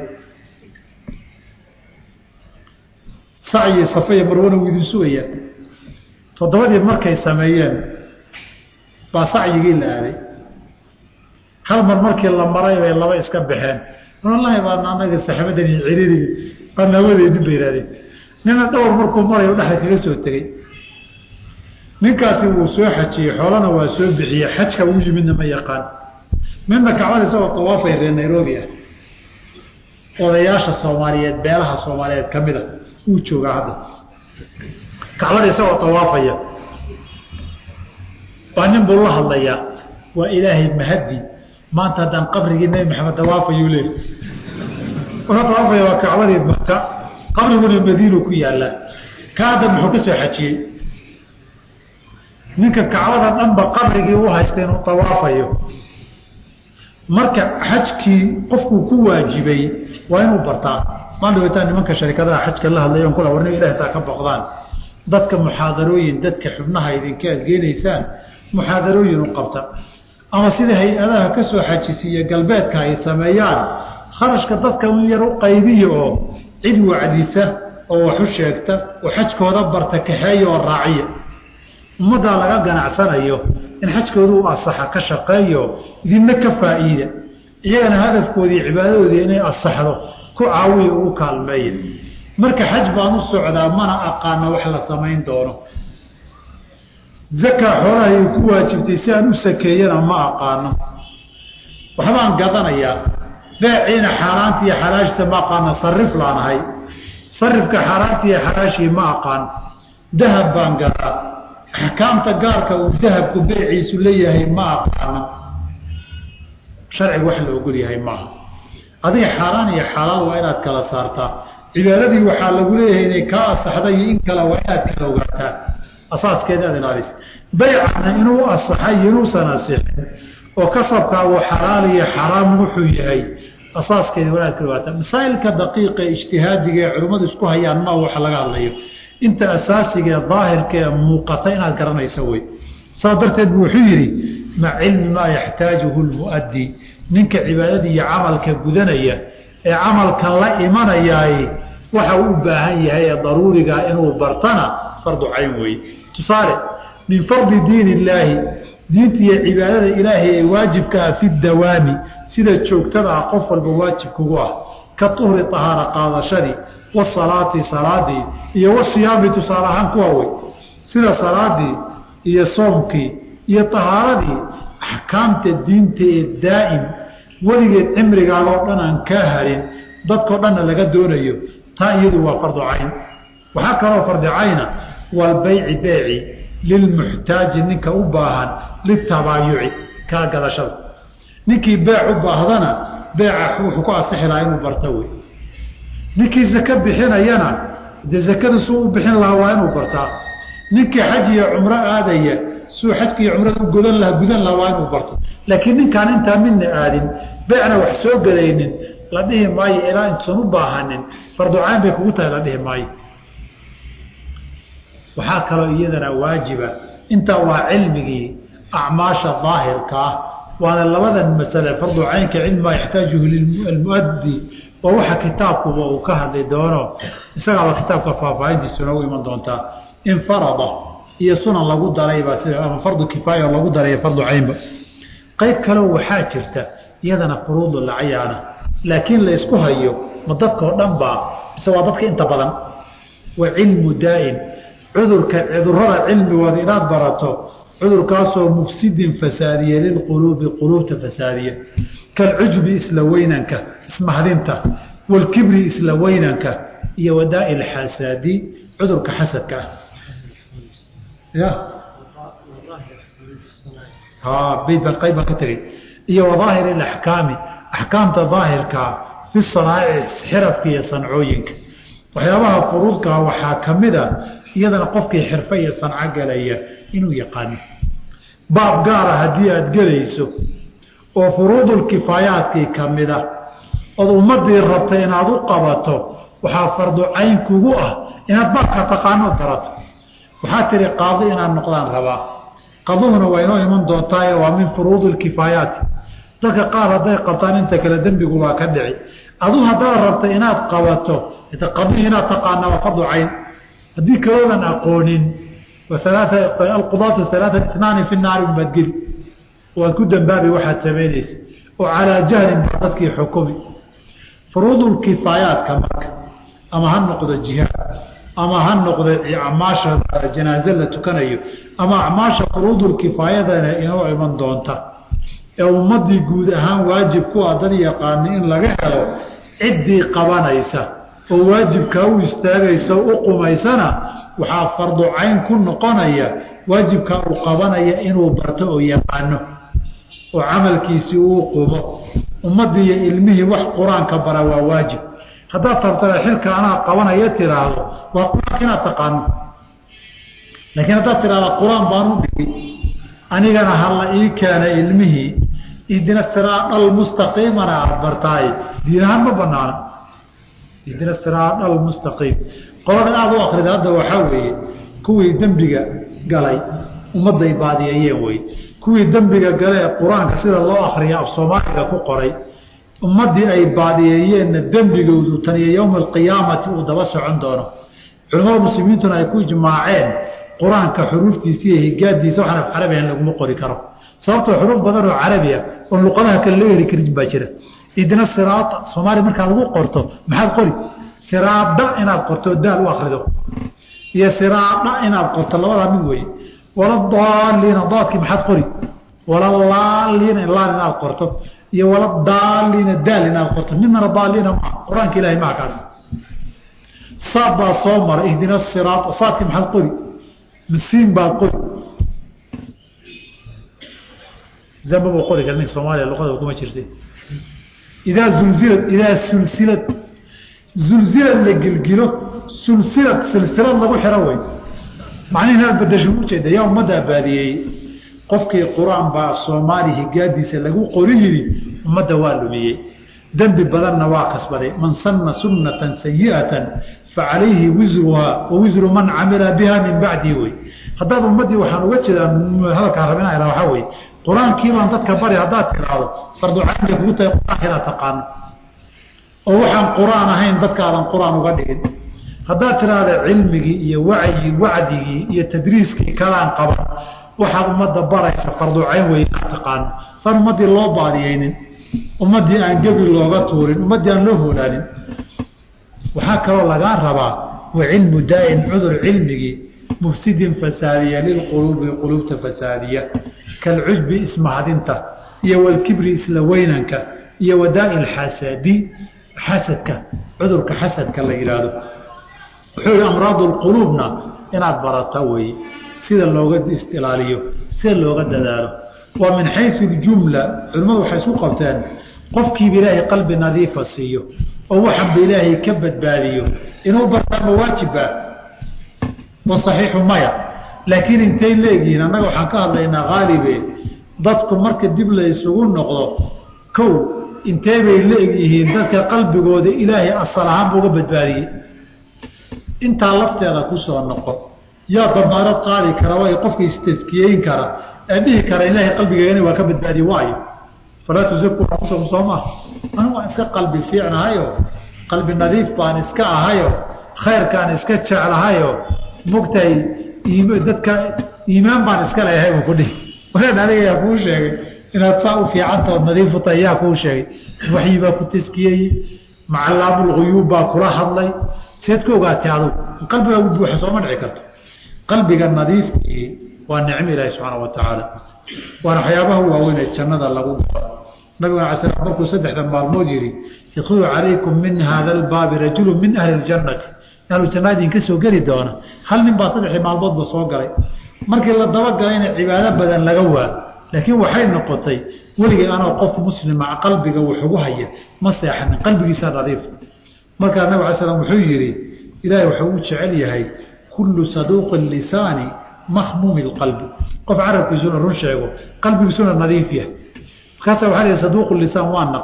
sacyi safaya marwana wuu idin sugayaa toddobadii markay sameeyeen baa sacyigii la aaday hal mar markii la maray bay laba iska baxeen wallaahi baana anaga saxaabadani ciriiri baana hawadeedin bay ihahdeen nina dhowr markuu marayo dhexda kaga soo tegey ninkaasi wuu soo xajiyey xoolana waa soo bixiyey xajka uu yimidna ma yaqaan midna kacbada isagoo tawaafay reer nairobi ah odayaasha soomaaliyeed beelaha soomaaliyeed ka mid a wuu joogaa hadda kacbada isagoo tawaafaya baa nin buu la hadlayaa waa ilaahay mahadi maanta haddaan qabrigii nebi maxamed dawaafayuu leey wuxuu tawaafaya waa kacbadii maka qabriguna madiinu ku yaallaa ka hadda muxuu ka soo xajiyey ninka kacbada dhanba qabrigii u haysta inuu tawaafayo marka xajkii qofkuu ku waajibay waa inuu bartaa maan dhawataan nimanka sharikadaha xajka la hadlayan kula warni ilahi taa ka boqdaan dadka muxaadarooyin dadka xubnaha idinka aad geenaysaan muxaadarooyin u qabta ama sida hay-adaha ka soo xajisiiya galbeedka ay sameeyaan kharashka dadka un yar u qaybiya oo cid wacdisa oo wax u sheegta oo xajkooda barta kaxeeya oo raaciya ummaddaa laga ganacsanayo in xajkooda u asaxa ka shaqeeyo idinna ka faa'iida iyagana hadafkoodii cibaadadoodii inay asaxdo ku caawiya ugu kaalmeeya marka xaj baan u socdaa mana aqaano wax la samayn doono zakaa xoolahay ku waajibtay si aan u sakeeyana ma aqaano waxbaan gadanayaa beeciina xaaraanta iyo xalaashita ma aqaano sarif laanahay sarifka xaaraanta iyo xalaashii ma aqaan dahab baan gadaa axkaamta gaarka uu dahabku beeciisu leeyahay ma aqaano sharciga wax la ogol yahay maaha adiga xaaraan iyo xalaal waa inaad kala saartaa cibaadadii waxaa lagu leeyahay inay kaa asaxday iyo in kale waa inaad kala ogaataa asaaskeeda aad ilaalis baycana inuu asaxay inuusan asixin oo kasabkaagu xalaal iyo xaraam wuxuu yahay asaaskeeda waa inaad kala ogaataa masaa'ilka daqiiqa ee ijtihaadiga ee culimmadu isku hayaan ma waxa laga hadlayo inta asaasiga ee daahirka ee muuqata inaad garanaysa wey saas darteed bu wuxuu yidhi maca cilmi maa yaxtaajuhu lmuaddi ninka cibaadadii iyo camalka gudanaya ee camalkan la imanayaay waxa uu u baahan yahay ee daruuriga inuu bartana fardu cayn weeye tusaale min fardi diin illaahi diinta iyo cibaadada ilaahay ee waajibka ah fi dawaami sida joogtada ah qof walba waajibkugu ah ka tuhri tahaara qaadashadii wasalaati salaadii iyo wasiyaami tusaale ahaan kuwa wey sida salaadii iyo soomkii iyo tahaaradii axkaamta diinta ee daa'im weligeed cimrigaagoo dhan aan kaa harin dadkao dhanna laga doonayo taa iyadu waa fardu cayn waxaa kaloo fardi cayna walbayci beeci lilmuxtaaji ninka u baahan litabaayuci kala gadashada ninkii beec u baahdana beeca wuxuu ku asixi lahaa inuu barto wey ninkii zake bixinayana dee zakada suu u bixin lahaa waa inuu bartaa ninkii xaj iyo cumro aadaya suu xajka iyo cumrada u godan lahaa gudan lahaa waa inuu barto laakiin ninkaan intaa midna aadin beecna wax soo gadaynin la dhihi maayo ilaa intuusan u baahanin farducayn bay kugu tahay la dhihi maayo waxaa kaloo iyadana waajiba intaa waa cilmigii acmaasha daahirka ah waana labadan masale fardu caynka cilmimaa yaxtaajuhu lilmuaddi waa waxa kitaabkuba uu ka hadli doono isagaaba kitaabka faahfaahintiisu noogu iman doontaa in farada iyo sunan lagu daraybaa sida ama fardu kifaaya lagu daraya fardu caynba qayb kaleo waxaa jirta iyadana furuudu lacayaana laakiin laysku hayo ma dadkao dhan baa mise waa dadka inta badan wa cilmu daa'in cudurka cudurada cilmigooda inaad barato cudurkaasoo mufsidin fasaadiya lilquluubi quluubta fasaadiya kalcujbi isla weynanka ismahdinta walkibri isla weynanka iyo wadaai lxasaadi cudurka xasadka ah ya bayd baan qayb baan ka tegey iyo wadaahir alaxkaami axkaamta daahirkaa fi sanaa'ic xirafka iyo sancooyinka waxyaabaha furuudkaa waxaa ka mid a iyadana qofkii xirfo iyo sanco gelaya inuu yaqaano baab gaara haddii aada gelayso oo furuudulkifaayaadkii ka mid a ood ummadii rabtay inaad u qabato waxaa fardu cayn kugu ah inaad baabka taqaano barato waxaa tihi qaadi inaad noqdaan rabaa qaduhuna waa inoo iman doontaaye waa min furuudi lkifaayaati dadka qaar hadday qabtaan inta kale dembigu waa ka dhici adu haddaad rabta inaad qabato qadihi inaad taqaana waa fardu cayn haddii kaloodan aqoonin alqudaatu alaaa itnaani fi naari baad geli waad ku dambaabi waxaad samaynaysa oo calaa jahlin baa dadkii xukumi furuudulkifaayaadka marka ama ha noqdo jihaad ama ha noqdo acmaasha janaaze la tukanayo ama acmaasha furuudulkifaayadana inoo iman doonta ee ummadii guud ahaan waajib ku ah dad yaqaana in laga helo ciddii qabanaysa oo waajibkaa u istaagaysa u qumaysana waxaa fardu cayn ku noqonaya waajibkaa uu qabanaya inuu barto oo yaqaano oo camalkiisii uu qumo ummaddii iyo ilmihii wax qur-aanka bara waa waajib haddaad tabtana xilka anaa qabanaya tiraahdo waa qur-aanka inaad taqaano laakiin haddaad tiraahda qur-aan baan u dhigi anigana hala ii keena ilmihii idina siraadhal mustaqiimana aada bartaay diin ahaan ma banaana idina siraadhal mustaqiim qolada aada u akrida hadda waxaa weeye kuwii dembiga galay ummadday baadiyeeyeen wey kuwii dembiga gale ee qur-aanka sida loo akriya af soomaaliga ku qoray ummaddii ay baadiyeeyeenna dembigoodu tan iyo yowma alqiyaamati uu daba socon doono culamada muslimiintuna ay ku ijmaaceen qur-aanka xuruuftiisa iyo higaadiisa waxaan af carabigan laguma qori karo sababtoo xuruuf badan oo carabiya oon luqadaha kale loo heli karin baa jira idina siraata soomaaliya markaa lagu qorto maxaad qori siraada inaad qorto daal u akrido iyo siraada inaad qorto labadaa mid weeye waladaaliina daadkii maxaad qori walalaaliina laan inaad qorto iyo waladaaliina daal inaad qorto midnana daaliina maa qur-aanka ilahay maa kaas saad baa soo mara ihdina siraata saadkii maxaad qori masiin baad qori zambaba qori kara nin soomaaliya luqada kuma jirta idaa zulzilad idaa sulsilad zulzilad la gilgilo sulsilad silsilad lagu xiro wey macnihi inaad badasho ujeeda yaa ummaddaa baadiyeeyey qofkii qur-aan baa soomaali higaadiisa lagu qori yiri ummadda waa lumiyey dembi badanna waa kasbaday man sanna sunnatan sayi'atan facalayhi wisruhaa wa wisru man camila biha min bacdii wey haddaad ummaddii waxaan uga jeedaa hadalkaan rabina waxaa weye qur-aankii baan dadka bari haddaad tiraahdo farducayn bay kugu tahay qur-aanka inaad taqaano oo waxaan qur-aan ahayn dadkaadan qur-aan uga dhigin haddaad tiraahda cilmigii iyo wacyi wacdigii iyo tadriiskii kalaan qaban waxaad ummadda baraysa farducayn wey inaad taqaano saan ummaddii loo baadiyeynin ummaddii aan gebi looga tuurin ummaddii aan loo hoolaanin waxaa kaloo lagaa rabaa wa cilmu daa'in cudur cilmigii mufsidin fasaadiya lilquluubi quluubta fasaadiya kalcujbi ismahadinta iyo walkibri isla weynanka iyo wadaai lxasadi xasadka cudurka xasadka la yidhaahdo wuxuu yihi amraadu lquluubna inaad barata weeye sida looga istilaaliyo sida looga dadaalo waa min xayu ljumla culimmadu waxay isku qabteen qofkiiba ilaahay qalbi nadiifa siiyo oo waxanba ilaahay ka badbaadiyo inuu bartaa ma waajiba wa saxiixu maya laakiin intay leegyihiin annaga waxaan ka hadlaynaa haalibe dadku marka dib la isugu noqdo kow intee bay leegyihiin dadka qalbigooda ilaahay asal ahaanba uga badbaadiyey intaa lafteeda kusoo noqon yaa damaarad qaadi kara way qofka istaskiyeyn kara ee dhihi kara ilaahay qalbigeegana waa ka badbaadiye waayo falaa tusaku anfusakum soo maaha anu waan iska qalbi fiicnahayo qalbi nadiif baan iska ahayo khayrkaan iska jeclahayo mogtahay dadka iimaan baan iska leeyahay buu ku dhihi walaan aniga yaa kuu sheegay inaad saa u fiicantaod nadiifu tahay yaa kuu sheegay waxyi baa ku taskiyeyey macalaamulguyuub baa kula hadlay seed ku ogaatay adug qalbigaagu buuxa sooma dhici karto qalbiga nadiifkii waa nicmo ilaahi subxaana wa tacaala waana waxyaabaha waaweyn ee jannada lagu galo nabiguna ala slam markuu saddexda maalmood yihi yadkhulu calaykum min hada albaabi rajulu min ahli ljannati ahlu jannaa idinka soo geli doona hal nin baa saddexdii maalmoodba soo galay markii la dabagalayna cibaado badan laga waa laakiin waxay noqotay weligii anoo qof muslima qalbiga wuxugu haya ma seexanin qalbigiisa nadiif markaa nabig ala slam wuxuu yihi ilaahay wuxuu u jecel yahay kullu saduuqi lisaani mahmuumi qalbi qof carabkiisuna run sheego qalbigiisuna nadiif yahay markaasa waa l saduuq lisaan waa naqaan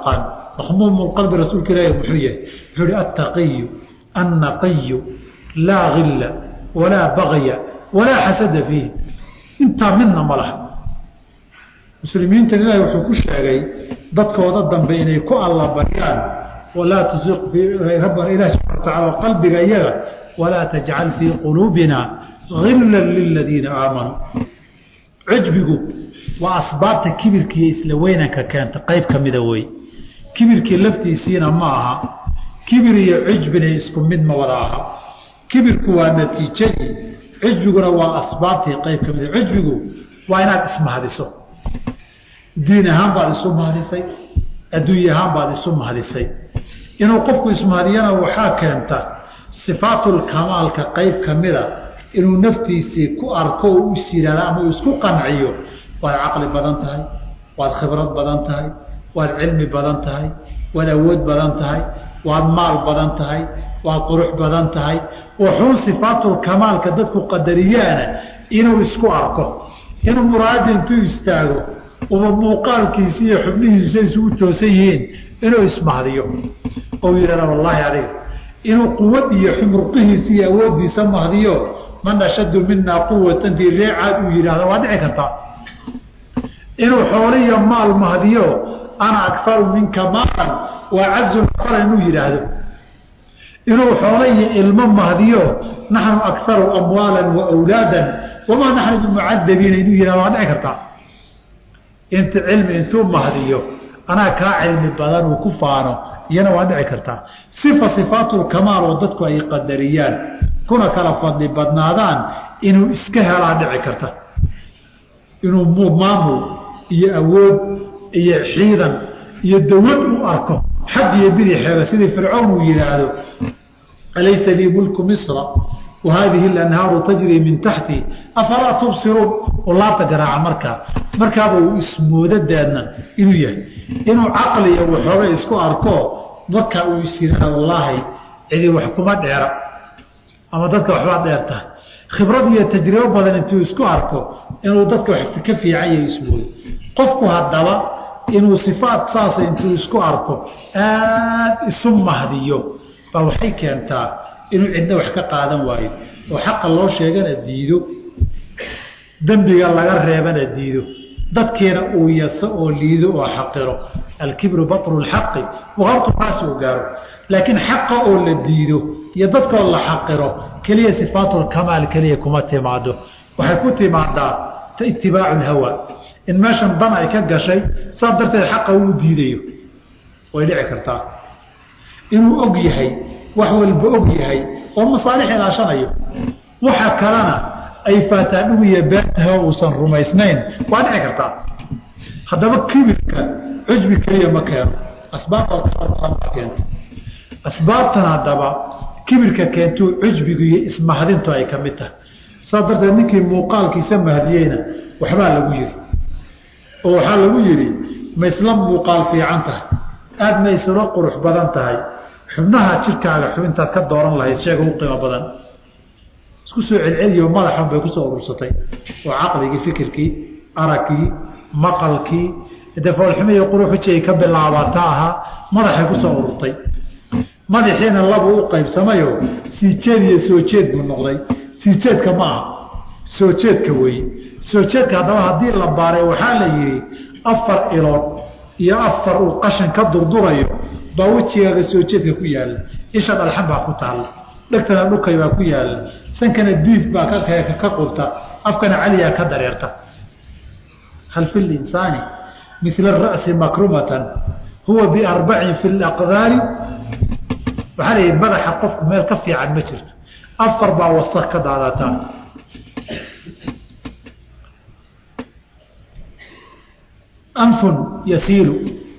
makhmuumulqalbi rasuulka ilaahi muxuu yahay wuxuu ihi attaqiyu annaqiyu laa gilla walaa bagya walaa xasada fiih intaa midna ma laha muslimiintan ilaahi wuxuu ku sheegay dadkooda dambe inay ku allabaryaan walaa tusiq rabbana ilahi subxana wa tacala qalbiga iyaga walaa tajcal fii quluubina gila liladiina aamanuu cujbigu waa asbaabta kibirkiiyo isla weynanka keenta qayb ka mida wey kibirkii laftiisiina ma aha kibir iyo cujbina isku mid ma wada aha kibirku waa natiijadii cujbiguna waa asbaabtii qayb ka mida cujbigu waa inaad ismahadiso diin ahaan baad isu mahadisay adduunye ahaan baad isu mahadisay inuu qofku ismahadiyana waxaa keenta sifaatulkamaalka qayb ka mida inuu naftiisii ku arko oo u siraada ama uu isku qanciyo waad caqli badan tahay waad khibrad badan tahay waad cilmi badan tahay waad awood badan tahay waad maal badan tahay waad qurux badan tahay wuxuu sifaatulkamaalka dadku qadariyaana inuu isku arko inuu muraadi intuu istaago uba muuqaalkiisi iyo xubnihiisu isugu toosan yihiin inuu ismahdiyo ou yidhahda wallaahi adiga inuu quwad iyo xumurqihiisa iyo awooddiisa mahdiyo man ashaddu minaa quwatan dii reecaad uu yidhahda waa dhici kartaa inuu xoolo iyo maal mahdiyo ana akaru minka maalan waa cazu nafaran inuu yidhaahdo inuu xoolo iyo ilmo mahdiyo naxnu akaru amwaala wa wlaadan wamaa naxnu bimucadabiina inuu yihahdo waa dhici kartaa inta cilmi intuu mahdiyo anaa kaa cilmi badan uu ku faano iyana waa dhici kartaa sifa sifaatulkamaal oo dadku ay qadariyaan kuna kala fadli badnaadaan inuu iska helaa dhici karta inuu maamul iyo awood iyo ciidan iyo dawlad u arko xag iyo bidixeeda sidii fircown uu yidhaahdo alaysa lii mulku misra wa haadihi alanhaaru tajrii min taxti afalaa tubsiruun oo laabta garaaca markaa markaaba uu ismoodadeedna inuu yahay inuu caqliya waxooga isku arko markaa uu is yidhaahdo wallaahi cidi wax kuma dheera ama dadka waxbaa dheer tahay khibrad iyo tajribo badan intuu isku arko inuu dadka wax ka fiican yahay ismoodo qofku haddaba inuu sifaat saasa intuu isku arko aad isu mahdiyo baa waxay keentaa inuu cidna wax ka qaadan waayo oo xaqa loo sheegana diido dembiga laga reebana diido dadkiina uu yaso oo liido oo xaqiro alkibru batru lxaqi wahartu naasi uu gaaro laakiin xaqa oo la diido iyo dadkoo la xaqiro keliya sifaatulkamaal keliya kuma timaado waxay ku timaadaa itibaacu lhawa in meeshan dan ay ka gashay saas darteed xaqa uu diidayo way dhici kartaa inuu og yahay wax walba og yahay oo masaalix ilaashanayo waxa kalena ay faataadhugiyo beertaha uusan rumaysnayn waa dhici kartaa haddaba kibirka cujbi keliya ma keeno asbaabta keento asbaabtan haddaba kibirka keentuu cujbigu iyo ismahadintu ay ka mid tahay saas darteed ninkii muuqaalkiisa mahdiyeyna waxbaa lagu yidhi oo waxaa lagu yidhi ma isla muuqaal fiican tahay aada ma isla qurux badan tahay xubnaha jirkaaga xubintaad ka dooran lahayd sheega u qiimo badan isku soo celceliyo madaxan bay kusoo urursatay oo caqligii fikirkii aragkii maqalkii de foolxumiyo quruxuji ay ka bilaabata ahaa madaxay kusoo ururtay madaxiina labuu u qaybsamayo sii jeed iyo soo jeed buu noqday sii jeedka ma aha soo jeedka weeye soo jeedka haddaba haddii la baaray waxaa la yidhi afar ilood iyo afar uu qashan ka durdurayo baa wejigaaga soo jeedka ku yaalla isha dhalxan baa ku taalla dhegtana dhukay baa ku yaalla sankana diif baa ka qurta afkana caliyaa ka dareerta hal fi linsaani mila ara'si makrumatan huwa biarbacin fi laqdaari waxaa la yidhi madaxa qofku meel ka fiican ma jirto afar baa wasak ka daadataa anfun yasiilu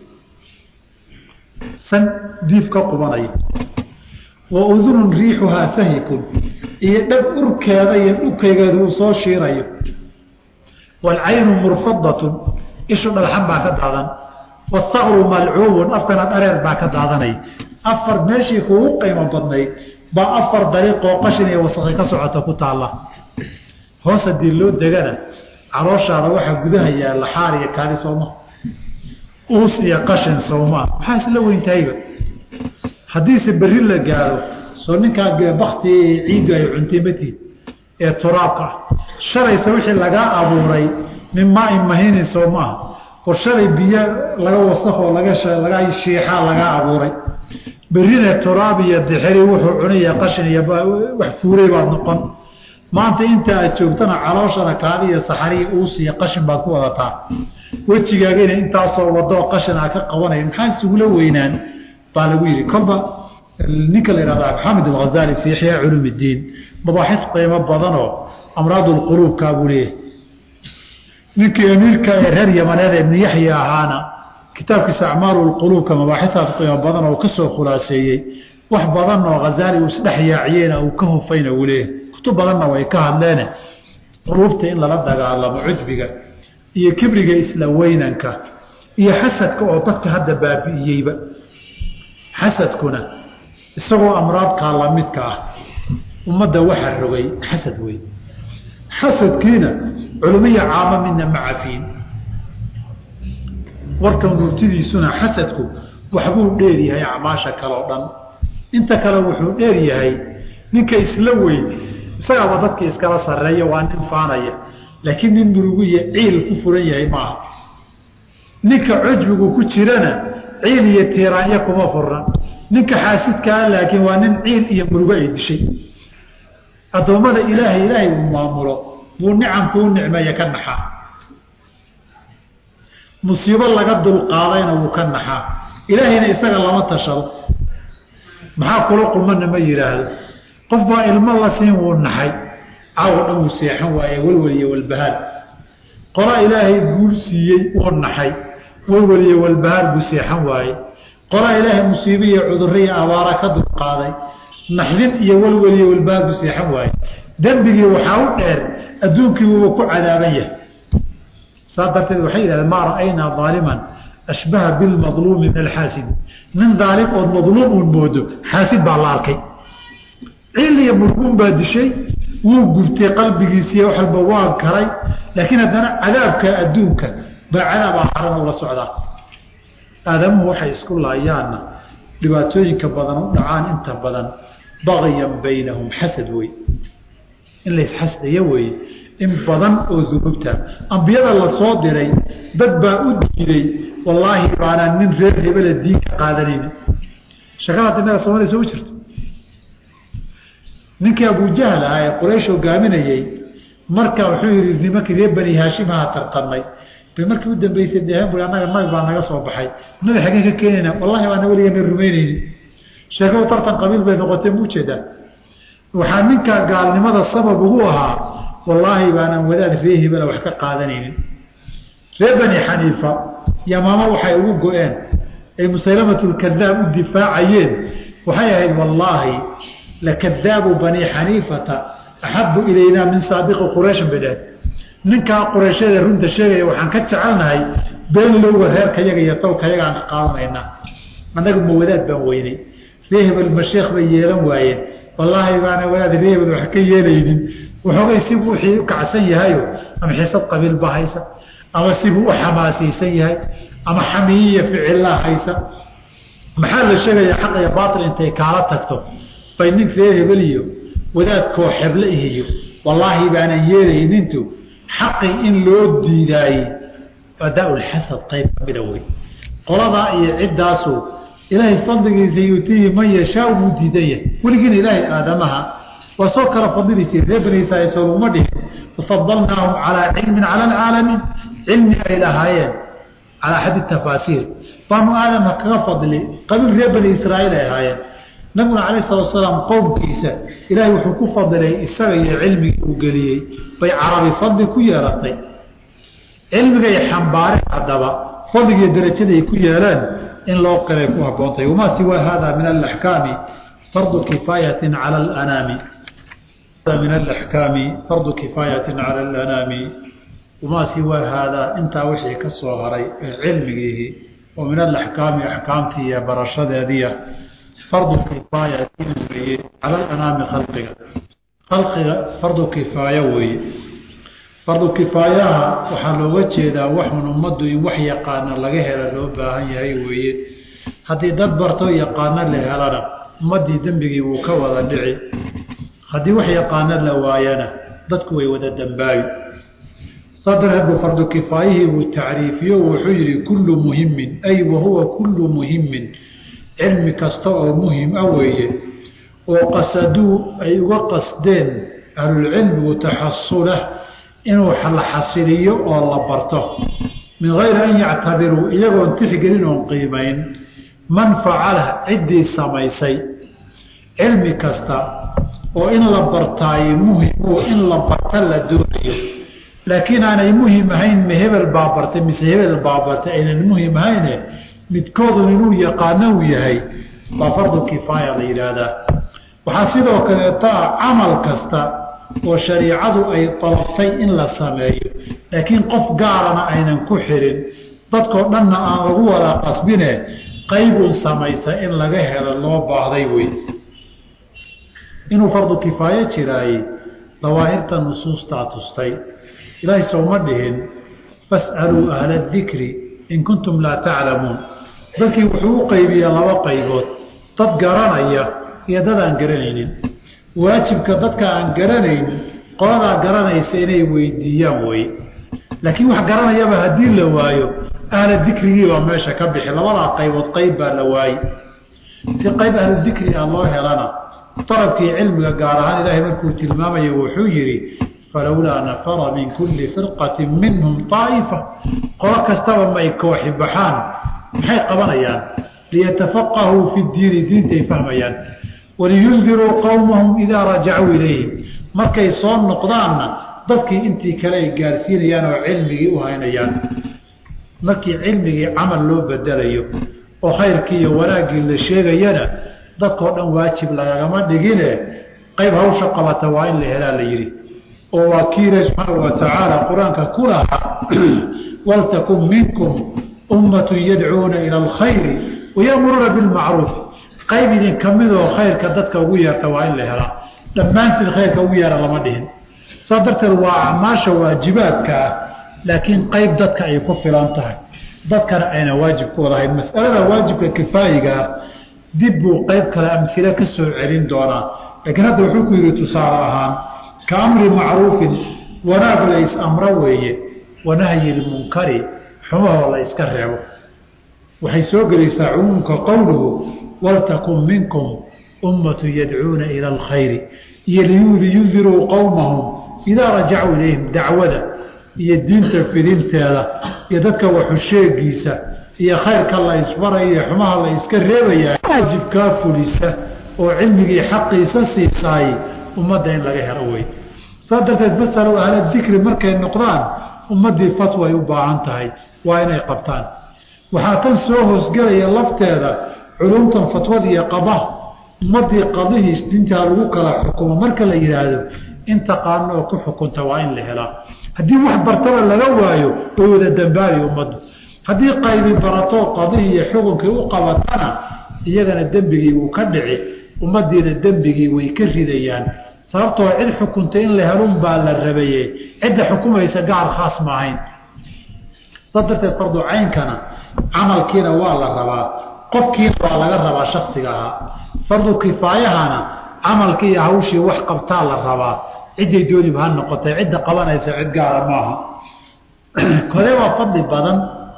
san diif ka qubanayo wa udunun riixuhaa sahikun iyo dhab urkeeda iyo dhukaygeeda uu soo shiirayo waalcaynu murfadatun ishu dhalxan baa ka daadan wasaqru malcuubun afkana dhareer baa ka daadanay afar meeshii kuugu qiimo badnayd baa afar dariiqoo qashin iyo wasaqi ka socota ku taalla hoos haddii loo degana calooshaada waxaa gudaha yaalla xaar iyo kaadi sooma uus iyo qashin sawmaa maxaa isla weyntahayba haddiise berri la gaaro soo ninkaa bakti ciiddu ay cuntay matiid ee turaabka ah shalayse wixii lagaa abuuray min maain mahinin soo maaha war shalay biyo laga wasakoo laga laga shiixaa lagaa abuuray berrina turaab iyo dixiri wuxuu cunaya qashin iyo wax fuuray baad noqon maanta inta aad joogtana calooshana kaadi iyo saxariya uus iyo qashin baad ku wadataa wejigaagana intaasoo wadoo qashin aa ka qabanaya maxaa isugula weynaan baa lagu yidhi kolba ninka la yihahda maxamed alghazali fi ixyaa culum iddiin mabaaxis qiimo badanoo amraad lquluubkaa buu leeyahay ninkii amiirka ee reer yamaneed ibnu yaxya ahaana kitaabkiisa acmaalu lquluubka mabaaxisaas qiimo badan oo kasoo khulaaseeyey wax badan oo hazaali uu isdhex yaaciyeyna uu ka hufayna uu leeyahay kutub badanna way ka hadleene quluubta in lala dagaalamo cujbiga iyo kibriga isla weynanka iyo xasadka oo dadka hadda baabi'iyeyba xasadkuna isagoo amraadkaa lamidka ah ummadda waxaa rogay xasad wey xasadkiina culumiya caamo midna ma cafiin warkan murtidiisuna xasadku waxbuu dheer yahay acmaasha kale o dhan inta kale wuxuu dheer yahay ninka isla weyn isagaaba dadka iskala sareeya waa nin faanaya laakiin nin murugu iyo ciil ku furan yahay maaha ninka cujbigu ku jirana ciil iyo tiiraanya kuma furna ninka xaasidkaa laakiin waa nin ciil iyo murugo ay dishay addoommada ilaahay ilaahay uu maamulo buu nicamkuu nicmeeye ka naxaa musiibo laga dulqaadayna wuu ka naxaa ilaahayna isaga lama tashado maxaa kula qumana ma yidhaahdo qof baa ilmo la siin wuu naxay caawo dhan wuu seexan waaye welwel iyo walbahaar qola ilaahay guul siiyey wuu naxay welwel iyo walbahaar buu seexan waaye qolaa ilaahay musiibe iyo cudurro iyo abaara ka dulqaaday naxdin iyo welwel iyo walbahaar buu seexan waaye dembigii waxaa u dheer adduunkii wuuba ku cadaaban yahay saa darteed waxay yidhahdeen maa ra'aynaa aaliman ashbaha bilmadluumi min alxaasid nin daalim ood madluum uun moodo xaasid baa la arkay ciil iyo murguun baa dishay wuu gubtay qalbigiisiiy wax walba waa karay laakiin haddana cadaabka adduunka baa cadaab aakhirana ula socdaa aadamuhu waxay isku laayaanna dhibaatooyinka badan u dhacaan inta badan bagyan baynahum xasad wey in laysxasdayo weeye in badan oo dunuubta ambiyada la soo diray dad baa u diiday wallaahi baanaan nin reer hebela diin ka qaadanayni shakadaad innaga soomaliya soo jirto ninkii abujahl ahaa ee quraysh hogaaminayey marka wuxuu yihi nimankii reer bani haashimaha tartamay bay markii u dambeysay deheen bui annaga nabi baa naga soo baxay nabi xaggeen ka keenayna wallahi baana weligeena rumaynayni sheekadu tartan qabiil bay noqotay mu ujeedaa waxaa ninkaa gaalnimada sabab ugu ahaa wallaahi baanaan wadaad ree hebela wax ka qaadanaynin reer bani xaniifa yamaamo waxay ugu go-een ay musaylamatulkadaab u difaacayeen waxay ahayd wallaahi lakadaabu bani xaniifata axabu ilaynaa min saadiqi qurayshin bay dhaheen ninkaa qurayshyada runta sheegaya waxaan ka jecelnahay been lowga reerkayaga iyo towkayaga aan ka qaadanaynaa annagu ma wadaad baan weynay ree hebel masheekh bay yeelan waayeen wallaahi baana wadaad ree hebel wax ka yeelaynin waxoogay sibuu wixii u kacsan yahayo ama xisad qabiil baa haysa ama sibuu u xamaasaysan yahay ama xamiyiya ficillaa haysa maxaa la sheegaya xaq iyo baatil intay kaala tagto bay nin reer hebel iyo wadaad kooxeble ihiyo wallaahi baanan yeelaynintu xaqii in loo diidaayey adaa-ulxasad qayb kamida wey qoladaa iyo ciddaasu ilaahay fadligiisa yutiihi man yashaa wuu diidan yahay weligiina ilaahay aadamaha waa soo kala fadili jiri reer bani israiil soo laguma dhihin wafadalnaahum calaa cilmin cala alcaalamiin cilmi ay lahaayeen calaa axadi tafaasiir baanu aadama kaga fadli qabiil reer bani israaiil ay ahaayeen nabiguna calayh salatu asalaam qowmkiisa ilaahay wuxuu ku fadilay isaga iyo cilmigii uu geliyey bay carabi fadli ku yeelatay cilmigay xambaareen haddaba fadligiiyo darajaday ku yeeleen in loo qiray ku haboontay wamaa siwaa hada min alaxkaami fardu kifaayatin cala alanaami min alaxkaami fardu kifaayatin cala alanaami wamaa siwaa haadaa intaa wixii ka soo haray ee cilmigiihi oo min alaxkaami axkaamtii iyo barashadeediia fardu kifaayatin weeye cala alanaami khalqiga khalqiga fardu kifaayo weeye fardu kifaayaha waxaa looga jeedaa waxun ummaddu in wax yaqaana laga hela loo baahan yahay weeye haddii dad barto yaqaano la helana ummaddii dembigii wuu ka wada dhici haddii wax yaqaano la waayana dadku way wada dembaabi saa darteed buu fardu kifaayihii buu tacriifiyo wuxuu yihi kullu muhimin ay wahuwa kullu muhimin cilmi kasta oo muhim ah weeye oo qasaduu ay uga qasdeen ahlulcilmigu taxasulah inuu la xasiliyo oo la barto min gayri an yactabiruu iyagoon tixgelin oon qiimayn man facalah ciddii samaysay cilmi kasta oo in la bartaayo muhimu in la barta la doonayo laakiin aanay muhim ahayn ma hebel baa bartay mise hebel baa bartay aynan muhim ahayne midkoodun inuu yaqaano uu yahay baa fardu kifaaya la yidhaahdaa waxaa sidoo kaleeta ah camal kasta oo shariicadu ay dalabtay in la sameeyo laakiin qof gaarana aynan ku xirin dadkoo dhanna aan lagu wada qasbine qaybun samaysa in laga helo loo baahday wey inuu fardu kifaayo jiraayey dawaahirta nusuustaa tustay ilaahay sowma dhihin fas'aluu ahla dikri in kuntum laa taclamuun dadkii wuxuu u qaybiyaa laba qaybood dad garanaya iyo dad aan garanaynin waajibka dadka aan garanayn qoladaa garanaysa inay weydiiyaan wey laakiin wax garanayaba haddii la waayo ahla dikrigii baa meesha ka bixi labadaa qaybood qayb baa la waaye si qayb ahlu dikri ah loo helana darabkii cilmiga gaar ahaan ilaahay markuu tilmaamaya wuxuu yidhi falowlaa nafara min kulli firqatin minhum aa'ifa qolo kastaba may kooxi baxaan maxay qabanayaan liyatafaqahuu fi diini diintay fahmayaan waliyundiruu qowmahum idaa rajacuu ilayhim markay soo noqdaanna dadkii intii kale ay gaarsiinayaan oo cilmigii u haynayaan markii cilmigii camal loo bedelayo oo khayrkii iyo wanaaggii la sheegayana dadkao dhan waajib lagagama dhigine qayb hawsha qabata waa in la helaa la yidhi oo waa kii ilahi subxaana wa tacaala qur-aanka ku lahaa waltakun minkum ummatun yadcuuna ila alkhayri wayamuruuna bilmacruuf qayb idinka midoo khayrka dadka ugu yeerta waa in la helaa dhammaantiin khayrka ugu yeera lama dhihin saa darteed waa acmaasha waajibaadka ah laakiin qayb dadka ay ku filan tahay dadkana ayna waajib ku wadahayn masalada waajibka kifaayiga ah dib buu qayb kale amhile ka soo celin doonaa laakiin hadda wuxuu ku yidhi tusaale ahaan ka amri macruufin wanaag la is-amro weeye wanahyi lmunkari xumahoo la iska reebo waxay soo gelaysaa cumuumka qowluhu waltakun minkum ummatu yadcuuna ila alkhayri iyo liyundiruu qowmahum idaa rajacuu ilayhim dacwada iyo diinta fidinteeda iyo dadka waxusheegiisa iyo khayrka la isbaraya iyo xumaha la iska reebayaa waajibkaa fulisa oo cilmigii xaqiisa siisaay ummadda in laga helo wey saa darteed fasalow ahla dikri markay noqdaan ummaddii fatwa ay u baahan tahay waa inay qabtaan waxaa tan soo hoosgelaya lafteeda culumtan fatwada iyo qaba ummaddii qadihiis dintaa lagu kala xukumo marka la yidhaahdo in taqaano oo ku xukunta waa in la helaa haddii wax bartaba laga waayo way wada dambaabi ummaddu haddii qaybi baratoo qadihii iyo xukunkii u qabatana iyagana dembigii wuu ka dhici ummaddiina dembigii way ka ridayaan sababtoo cid xukunta in la helun baa la rabaye cidda xukumaysa gaar khaas ma ahayn saa darteed fardu caynkana camalkiina waa la rabaa qofkiina waa laga rabaa shaksiga ahaa fardu kifaayahana camalkii iyo hawshii wax qabtaa la rabaa cidday dooniba ha noqotay cidda qabanaysa cid gaara maaha kode waa fadli badan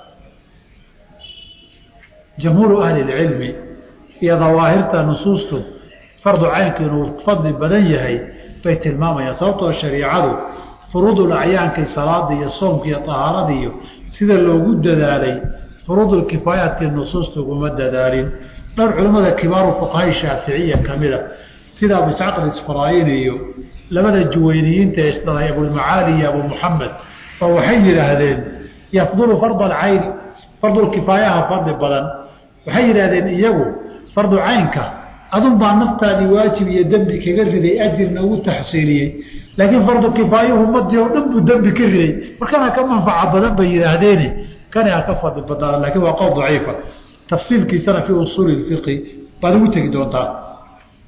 jamhuuru ahli lcilmi iyo dawaahirta nusuustu fardu caynku inuu fadli badan yahay bay tilmaamayaan sababtoo shariicadu furuudul acyaankii salaada iyo soomka iyo tahaarada iyo sida loogu dadaalay furuudul kifaayaadkii nusuusta uguma dadaalin dhowr culimmada kibaaru fuqahay shaaficiya ka mida sida abu isxaaq alisfaraayin iyo labada juwayniyiinta ee isdhalay abulmacaali iyo abu muxamed oo waxay yidhaahdeen yafdulu farda alcayni fardulkifaayaha fadli badan waxay yidhaahdeen iyagu fardu caynka adun baa naftaadii waajib iyo dembi kaga riday ajirna ugu taxsiiliyey laakiin fardu kifaayuhu ummadii oo dhan buu dembi ka riday markana ka manfaca badan bay yidhaahdeene kani ha ka fadli badnaada lakiin waa qowl daciifa tafsiilkiisana fii usuuli fiqi baad ugu tegi doontaa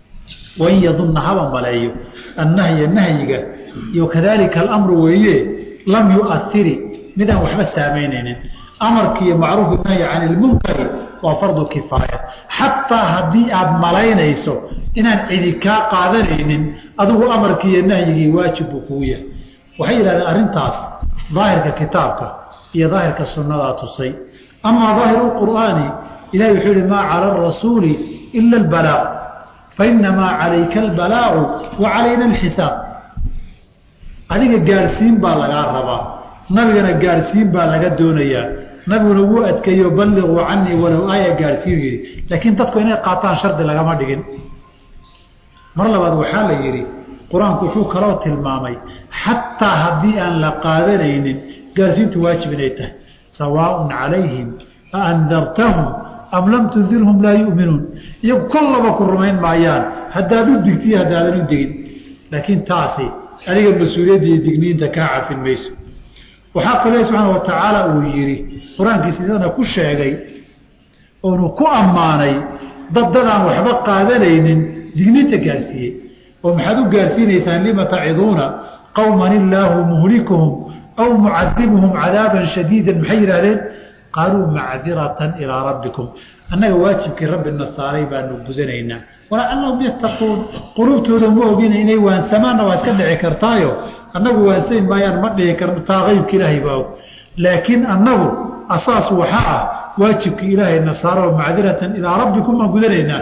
wain yadunna haba maleeyo annahya nahyiga iyo kadaalika alamru weeye lam yuairi midaan waxba saamaynaynin amarki iyo macruufu nahyi can ilmunkari waa fardu kifaaya xataa haddii aad malaynayso inaan cidi kaa qaadanaynin adigu amarkii iyo nahyigii waajib buu kugu yahay waxay yidhahdeen arrintaas daahirka kitaabka iyo daahirka sunnadaa tusay amaa daahiru qur'aani ilahi wuxuu yihi maa cala arasuuli ila albalaaq fainamaa calayka albalaaqu wa calayna alxisaab adiga gaadhsiin baa lagaa rabaa nabigana gaadhsiin baa laga doonayaa nabiguna wuu adkeeyo balliquu canii walow aaya gaadhsiin yidhi laakiin dadku inay qaataan shardi lagama dhigin mar labaad waxaa la yidhi qur-aanku wuxuu kaloo tilmaamay xataa haddii aan la qaadanaynin gaadhsiintu waajib inay tahay sawaaءun calayhim aandartahum am lam tundirhum laa yu'minuun iyagu kollaba ku rumayn maayaan haddaad u digtiyo haddaadan u digin laakiin taasi adiga mas-uuliyadda iyo digniinta kaa cafin mayso waxaa kaloo subxaana wa tacaala uu yidhi qur-aankiisa sidana ku sheegay oonu ku ammaanay dad dadaan waxba qaadanaynin digniinta gaarsiiyey oo maxaad u gaarsiinaysaan lima taciduuna qowman illaahu muhlikuhum aw mucadibuhum cadaaban shadiidan maxay yidhahdeen qaaluu macdiratan ilaa rabbikum annaga waajibkii rabbina saaray baanu gudanaynaa walacallahum yattaquun qulubtooda ma ogina inay waansamaanna waa iska dhici kartaayo annagu waansami maayaan ma dhihi karno taa qeybka ilaahay baa og laakiin annagu asaas waxaa ah waajibkii ilaahayna saaro macdiratan ilaa rabbikum baan gudanaynaa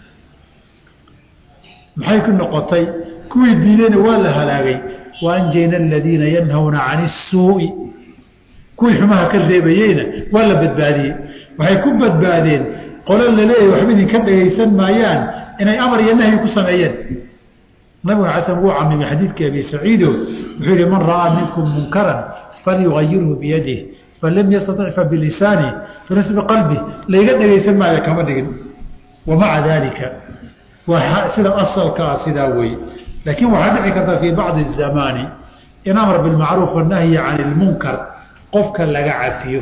maxay ku noqotay kuwii diidayna waa la halaagay waanjayna aladiina yanhawna cani isuu'i kuwii xumaha ka reebayeyna waa la badbaadiyey waxay ku badbaadeen qolo laleeyahy waxba idinka dhagaysan maayaan inay amar iyo nahyi ku sameeyeen nabiguna xasan wuu camimay xadiidkii abi saciido wuxuu yihi man ra'aa minkum munkaran falyugayirhu biyadih falam yastatic fabilisaani falas biqalbi layga dhagaysan maayo kama dhigin wamaca daalika waa sida asalka ah sidaa weeye laakiin waxaa dhici karta fii bacdi الzamaani in amar bilmacruuf wanahyi can ilmunkar qofka laga cafiyo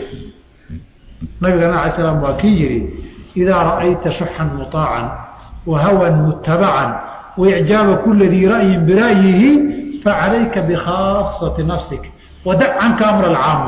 nabigana ala slam waa kii yihi idaa ra'ayta shuxan muطaacan wa hawan mutabacan waicjaaba kula dii ra'yin bira'yihi facalayka bikhaasati nafsik wadac canka amr alcaama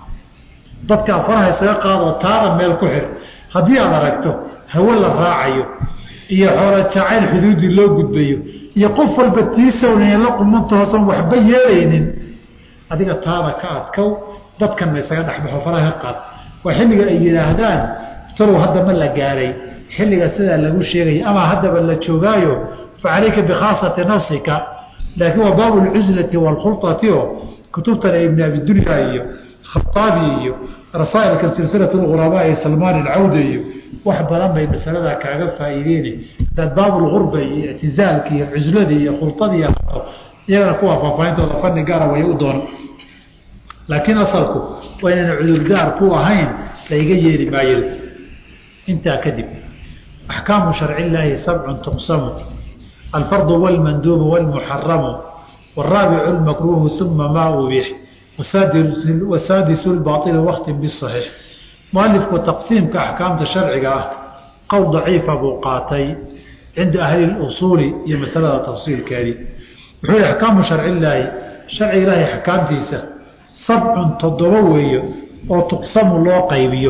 dadkaa faraha isaga qaadoo taada meel ku xir haddii aad aragto hawe la raacayo iyo xoolo jacayl xuduudii loo gudbayo iyo qof walba tiisawnan la qumanta hoosan waxba yeelaynin adiga taada ka adkow dadkanna isaga dhexbaxo faraha ka qaad waa xilliga ay yidhaahdaan talow hadda ma la gaaray xilliga sidaa lagu sheegaya ama haddaba la joogaayo fa calayka bikhaasati nafsika laakiin waa baabu lcuslati waalkhulati oo kutubtan ibn abidunya iyo khaaabi iyo rasaailka silsilat lghurabaa ee salmaan alcawda iyo wax badan bay masalada kaaga faa'iideyne hadaad baabulgurba iyo ictizaalka iyo cuslada iyo khuladi hato iyagana kuwa faahfaahintooda fani gaara way u doona laakiin asalku waa inayna cudurdaar ku ahayn layga yeeli maayo intaa kadib axkaamu sharci illaahi sabcun tuqsamu alfardu wاlmanduubu wاlmuxaramu wاraabicu اlmakruuhu uma maa ubix wasaadisu lbaطil waktin biصaxiix mualifku taqsiimka axkaamta sharciga ah qowl daciifa buu qaatay cinda ahli اusuuli iyo masalada tafsiilkeedii wuxuu yihi axkaamu sharci illaahi sharci ilaahi axkaamtiisa sabcun toddoba weeyo oo tuqsamu loo qaybiyo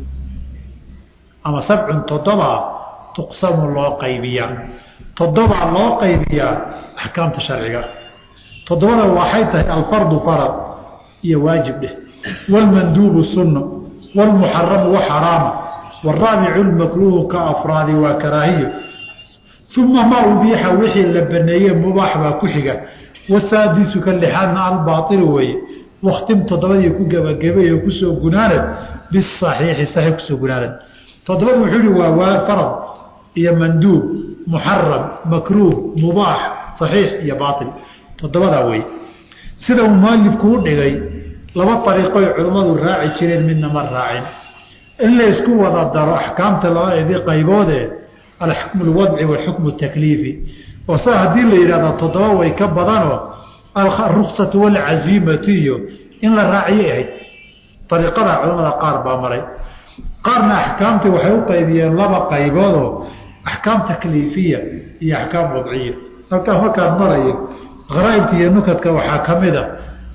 ama sabcun toddobaa tuqsamu loo qaybiyaa toddobaa loo qaybiyaa axkaamta sharciga toddobada waxay tahay alfardu farad iyo waajib dheh wاlmanduubu sunno wاlmuxaramu wa xaraama wاraabicu lmakruuhu ka afraadi waa karaahiyo uma maa ubiixa wixii la baneeye mubaax baa ku xiga wasaadisu ka lixaadna albaail weeye waktim toddobadii ku gebagabay oo kusoo gunaanad bisaxiixi saxiix kusoo gunaanad toddobada wuxuu yihi waa waa farad iyo manduub muxaram makruuh mubaax saxiix iyo baail toddobadaa wey sida uu mualifku u dhigay laba ariiqoy culimmadu raaci jireen midna ma raacin in la isku wada daro axkaamta labadeedii qayboodee alxukmu lwadci walxukmu takliifi oo saa haddii la yidhahdo toddoba way ka badanoo aruksatu walcaziimatu iyo in la raaciyay ahayd ariiqada culamada qaar baa maray qaarna axkaamtii waxay u qaybiyeen laba qayboodoo axkaam takliifiya iyo axkaam wadciya halkaa markaan marayo kharaa'ibta iyo nukadka waxaa ka mid a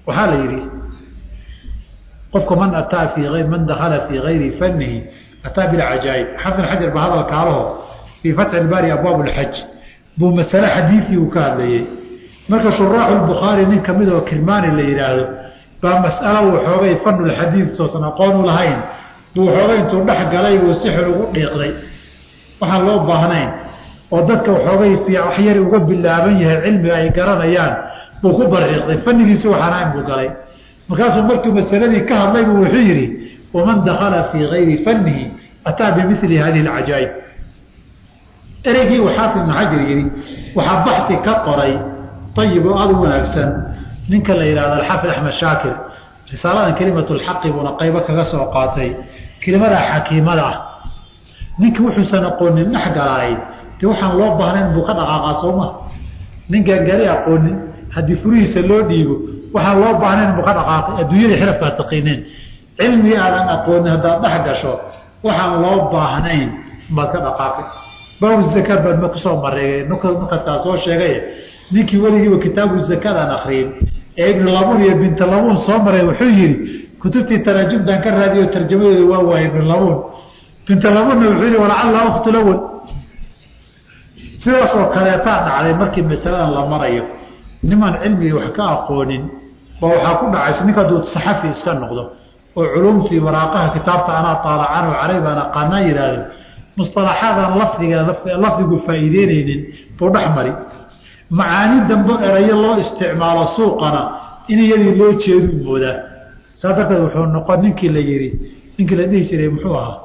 waxaa la yidhi qofka man ataa fii man dakala fii gayri fanihi ataa bilcajaa'ib xafid xajar ba hadal kaalaho fii fatxi ilbaari abwaab lxaj buu masale xadiidii uu ka hadlayey marka shuraaxu bukhaari nin kamid oo kirmaani la yidhaahdo baa mas'alo waxoogay fanulxadiid soosan aqoonu lahayn buu waxoogay intuu dhex galay buu si xun ugu dhiiqday waxaan loo baahnayn oo dadka waxoogay wax yari uga bilaaban yahay cilmiga ay garanayaan buu ku bariiqday fanigiisi waxaan ahayn buu galay markaasuu markuu masaladii ka hadlay buu wuxuu yidhi waman dakala fii gayri fanihi ataa bimili hadihi alcajaa'ib ereygii uu xaafid ibnu xajar yidhi waxaa baxi ka qoray ayib oo aada u wanaagsan ninka la yidhahdo alxaafid axmed shaakir risaaladan kelimatu lxaqi buuna qaybo kaga soo qaatay kelimadaa xakiimada ah ninkii wuxuusan aqoonin dhex galaay dee waxaan loo baahnayn buu ka dhaqaaqaa sooma nin gaangaari aqoonin haddii furihiisa loo dhiibo waxaan loo baahnayn buu ka dhaqaaqay adduunyada xirafkaa taqiineen cilmigii aadan aqoonin haddaad dhex gasho waxaan loo baahnayn baad ka dhaqaaqay baabu zakaad baad ma kusoo mareegay nukartaa soo sheegay ninkii weligiiba kitaabu zakadaan akriyin ee ibnu labuun iyo binta labuun soo maray wuxuu yidhi kutubtii taraajumtaan ka raadiyo tarjamadeedu waa waayay ibnu labuun binta labuunna wuxuu yihi walacalla uktu lawal sidaas oo kaleetaa dhacday markii masaladan la marayo nimaan cilmigii wax ka aqoonin ba waxaa ku dhacaysa ninka hadduu saxafi iska noqdo oo culumtii waraaqaha kitaabta anaa taalacan oo caray baan aqaanaa yidhahdeen musalaxaadan lafdiga lafdigu faa'iideyneynin buu dhex mari macaani dambe erayo loo isticmaalo suuqana in iyadii loo jeeduu moodaa saa darteed wuxuu noqon ninkii la yihi ninkii la dhihi jiray muxuu ahaa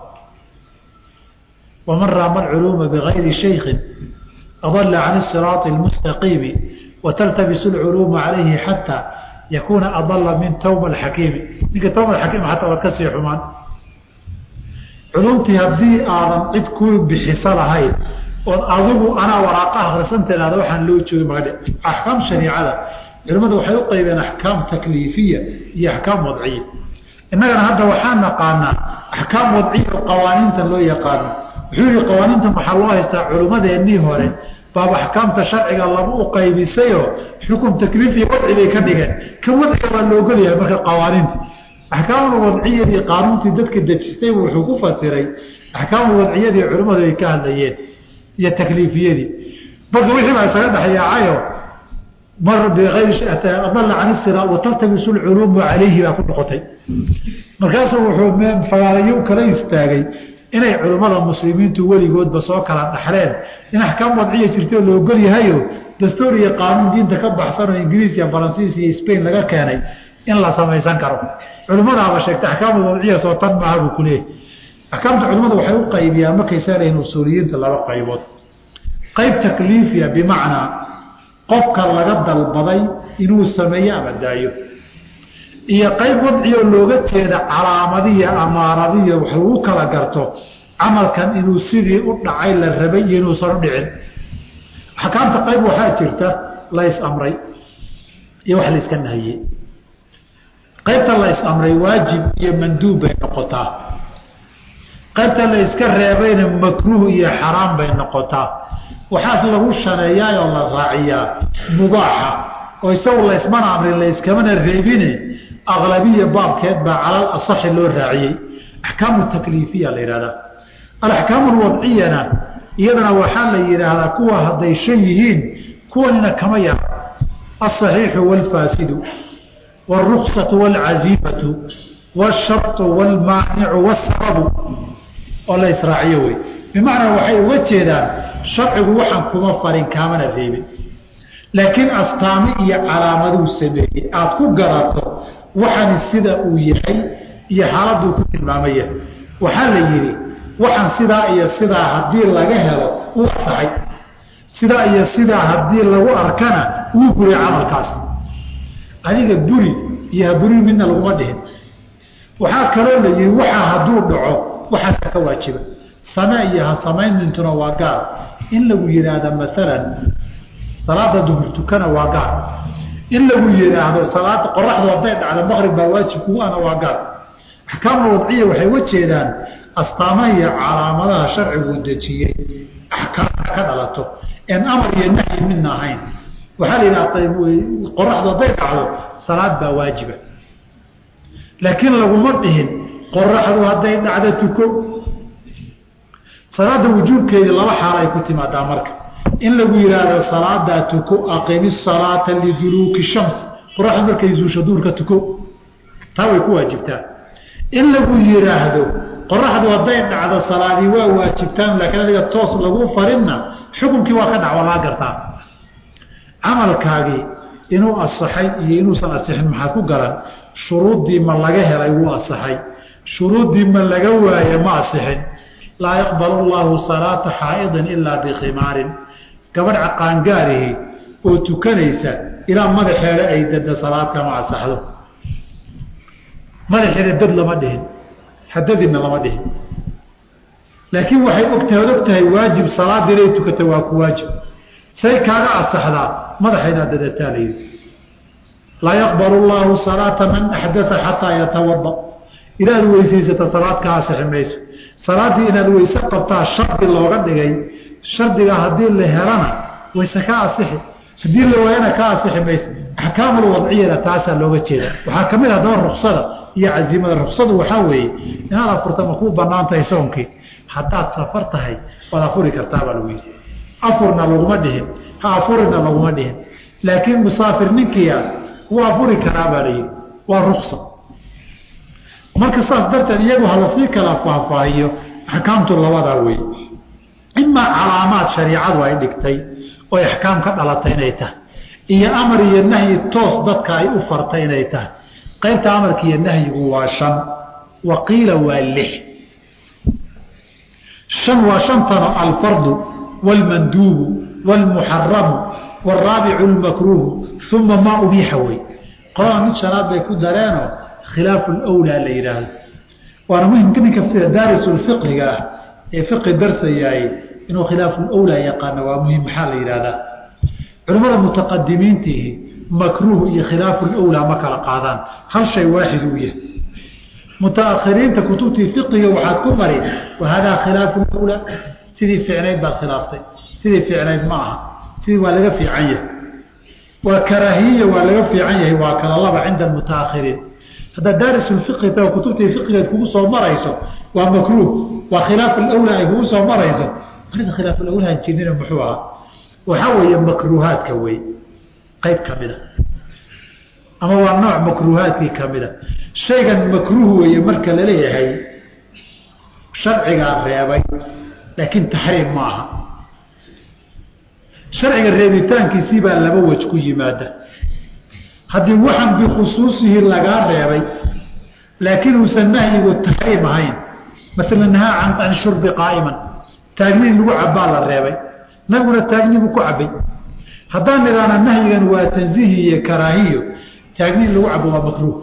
waman raama alculuuma bigayri shaykin adala can isiraati almustaqiimi wataltabisu alculuuma calayhi xataa yakuuna adala min tawba alxakiimi ninka tawba alxakiim xataa waad ka sii xumaan culumtii haddii aadan cid ku bixiso lahayn ood adigu anaa waraaqa akhrisan tiraahda waxaan loo joogin magadhe axkaam shariicada culimmadu waxay u qaybeen axkaam takliifiya iyo axkaam wadciya innagana hadda waxaa naqaanaa axkaam wadciya oo qawaaniinta loo yaqaano wuxuu yihi qawaaniinta waxaa loo haystaa culimmadeennii hore baaba axkaamta sharciga laba u qaybisayoo xukum takliifiya wadci bay ka dhigeen kan wadciga waa loogolyahay marka qawaaniinta axkaamul wadciyadii qaanuuntii dadka dejistaybu wuxuu ku fasiray axkaamul wadciyadii culimmadu ay ka hadlayeen iyo takliifiyadii marka wixii baa isaga dhexyaacayo mar biayradalla can isira wataltabisu lculuumu calayhi baa ku noqotay markaasuu wuxuu fagaalayo kala istaagay inay culimmada muslimiintu weligoodba soo kala dhaxleen in axkaam wadciya jirto la ogol yahayo dastuur iyo qaanuun diinta ka baxsan oo ingiriis iyo faransiis iyo spain laga keenay in la samaysan karo culimmadaaba sheegtay axkaamul wadciya soo tan maaha buu ku leeyahy axkaamta culimmadu waxay u qaybiyaan markay saarayiin usuuliyiinta laba qaybood qayb takliifiya bimacnaa qofka laga dalbaday inuu sameeyo ama daayo iyo qayb wadciyoo looga jeeda calaamadiya amaaradiya wax lagu kala garto camalkan inuu sidii u dhacay la rabay iyo inuusan u dhicin axkaamta qayb waxaa jirta la is-amray iyo wax la iska nahiyey qaybta la is-amray waajib iyo manduub bay noqotaa qaybta la iska reebayna makruuh iyo xaraam bay noqotaa waxaas lagu shaneeyaa oo la raaciyaa mubaaxa oo isagu laysmana amrin layskamana reebine aqlabiya baabkeed baa calal asaxi loo raaciyey axkaamu takliifiya la yidhahdaa alaxkaamu alwadciyana iyadana waxaa la yidhaahdaa kuwa hadday shan yihiin kuwanina kama yar alsaxiixu waalfaasidu wاruksatu wاlcaziimatu wاsharطu wاlmaanicu wاsababu oo la israaciyo wey bimacnaa waxay uga jeedaan sharcigu waxaan kuma farin kaamana reebin laakiin astaami iyo calaamaduu sameeyey aada ku garato waxani sida uu yahay iyo xaaladuu ku tilmaamaya waxaa la yidhi waxaan sidaa iyo sidaa haddii laga helo uu asaxay sidaa iyo sidaa haddii lagu arkana wuu guriy camalkaas adiga buri iyo haburi midna laguma dhihin waxaa kaloo la yihi waxaa hadduu dhaco waxaasa ka waajiba same iyo ha samaynintuna waa gaar in lagu yidhaahda maalan salaada duhur tukana waa gaar in lagu yidhaahdo salaada qoraxdu hadday dhacdo maqrib baa waajib kugu ana waa gaar axkaamul wadciya waxay uga jeedaan astaamaha iyo calaamadaha sharcigu dejiyey axkaamka ka dhalato en amar iyo nahyi midna ahayn waxaa la yidhaha qoraxdu hadday dhacdo salaad baa waajiba laakiin laguma dhihin qoraxdu hadday dhacdo tuko salaada wujuubkeedii laba xaal ay ku timaadaa marka in lagu yidhaahdo salaadaa tuko aqimi salaata liduluuki shams qoraxdu markay zuusho duurka tuko taa way ku waajibtaa in lagu yidhaahdo qoraxdu hadday dhacdo salaadii waa waajibtaan laakiin adiga toos lagu farinna xukunkii waa ka dhac waa laga gartaa camalkaagii inuu asaxay iyo inuusan asixin maxaad ku garan shuruuddii ma laga helay wuu asaxay shuruuddii ma laga waaye ma asixin laa yaqbal llahu salaata xaa'idin ilaa bikhimaarin gabadh caqaangaarihi oo tukanaysa ilaa madaxeeda ay dada salaad kama asaxdo madaxeeda dad lama dhihin hadadina lama dhihin laakiin waxay ogtahay od og tahay waajib salaada inay tukata waa ku waajib say kaaga asaxdaa madaxaydaa dadataa layidhi laa yaqbal llahu salaata man axdaa xataa yatawada inaad weysaysata salaad ka asixi mayso salaaddii inaad weyse qabtaa shardi looga dhigay shardiga haddii la helana wayse ka asixi haddii la waayana ka asixi mayso axkaamul wadciyana taasaa looga jeeda waxaa ka mid ah haddaba ruksada iyo cazimada ruksadu waxaa weeye inaad afurta ma kuu banaan tahay soonkii haddaad safar tahay waad afuri kartaa baa lagu yidhi afurna laguma dhihin ha afurina laguma dhihin laakiin musaafir ninkiia wuu afuri karaa baa layidhi waa ruksa marka saas darteed iyagu halasii kala faahfaahiyo axkaamtu labadaa wey imaa calaamaad shariicadu ay dhigtay oo axkaam ka dhalatay inay tahay iyo amar iyo nahyi toos dadka ay u fartay inay tahay qaybta amarka iyo nahyigu waa shan wa qiila waa lix shan waa shantano alfardu wاlmanduubu wاlmuxaramu wاraabicu اlmakruuhu uma maa ubiixa wey qolada mid shanaad bay ku dareenoo khilaafu lwlaa la yidhaahdo waana muhimka ninka daarisulfiqhiga ah ee fiqi darsayaay inuu khilaafu lwlaa yaqaano waa muhim maxaa la yidhahdaa culimmada mutaqadimiintihi makruuh iyo khilaafu lwlaa ma kala qaadaan hal shay waaxid uu yahay mutaakhiriinta kutubtii fiqiga waxaad ku mari wahadaa khilaafu lwlaa sidii ficnayd baad khilaaftay sidii ficnayd ma aha sidii waa laga fiican yahay waa karaahiya waa laga fiican yahay waa kala laba cinda mutaakhiriin haddaad daarisulfiqhi ta kutubtii fiqigeed kugu soo marayso waa makruuh waa khilaaf alawlaa ay kugu soo marayso arrinta khilaaf alawlaa jirnina muxuu ahaa waxaa weeye makruuhaadka wey qayb ka mida ama waa nooc makruuhaadkii ka mida shaygan makruuh weeye marka laleeyahay sharcigaa reebay laakiin taxriim ma aha sharciga reebitaankiisii baa laba wej ku yimaada haddii waxan bikhusuusihi lagaa reebay laakiin uusan nahyigu taxriim ahayn maala nahaa can shurbi qaa'iman taagniin lagu cabbaa la reebay nabiguna taagnibu ku cabbay haddaan idhaana nahyigan waa tansiihi iyo karaahiyo taagniin lagu cabbo waa makruuh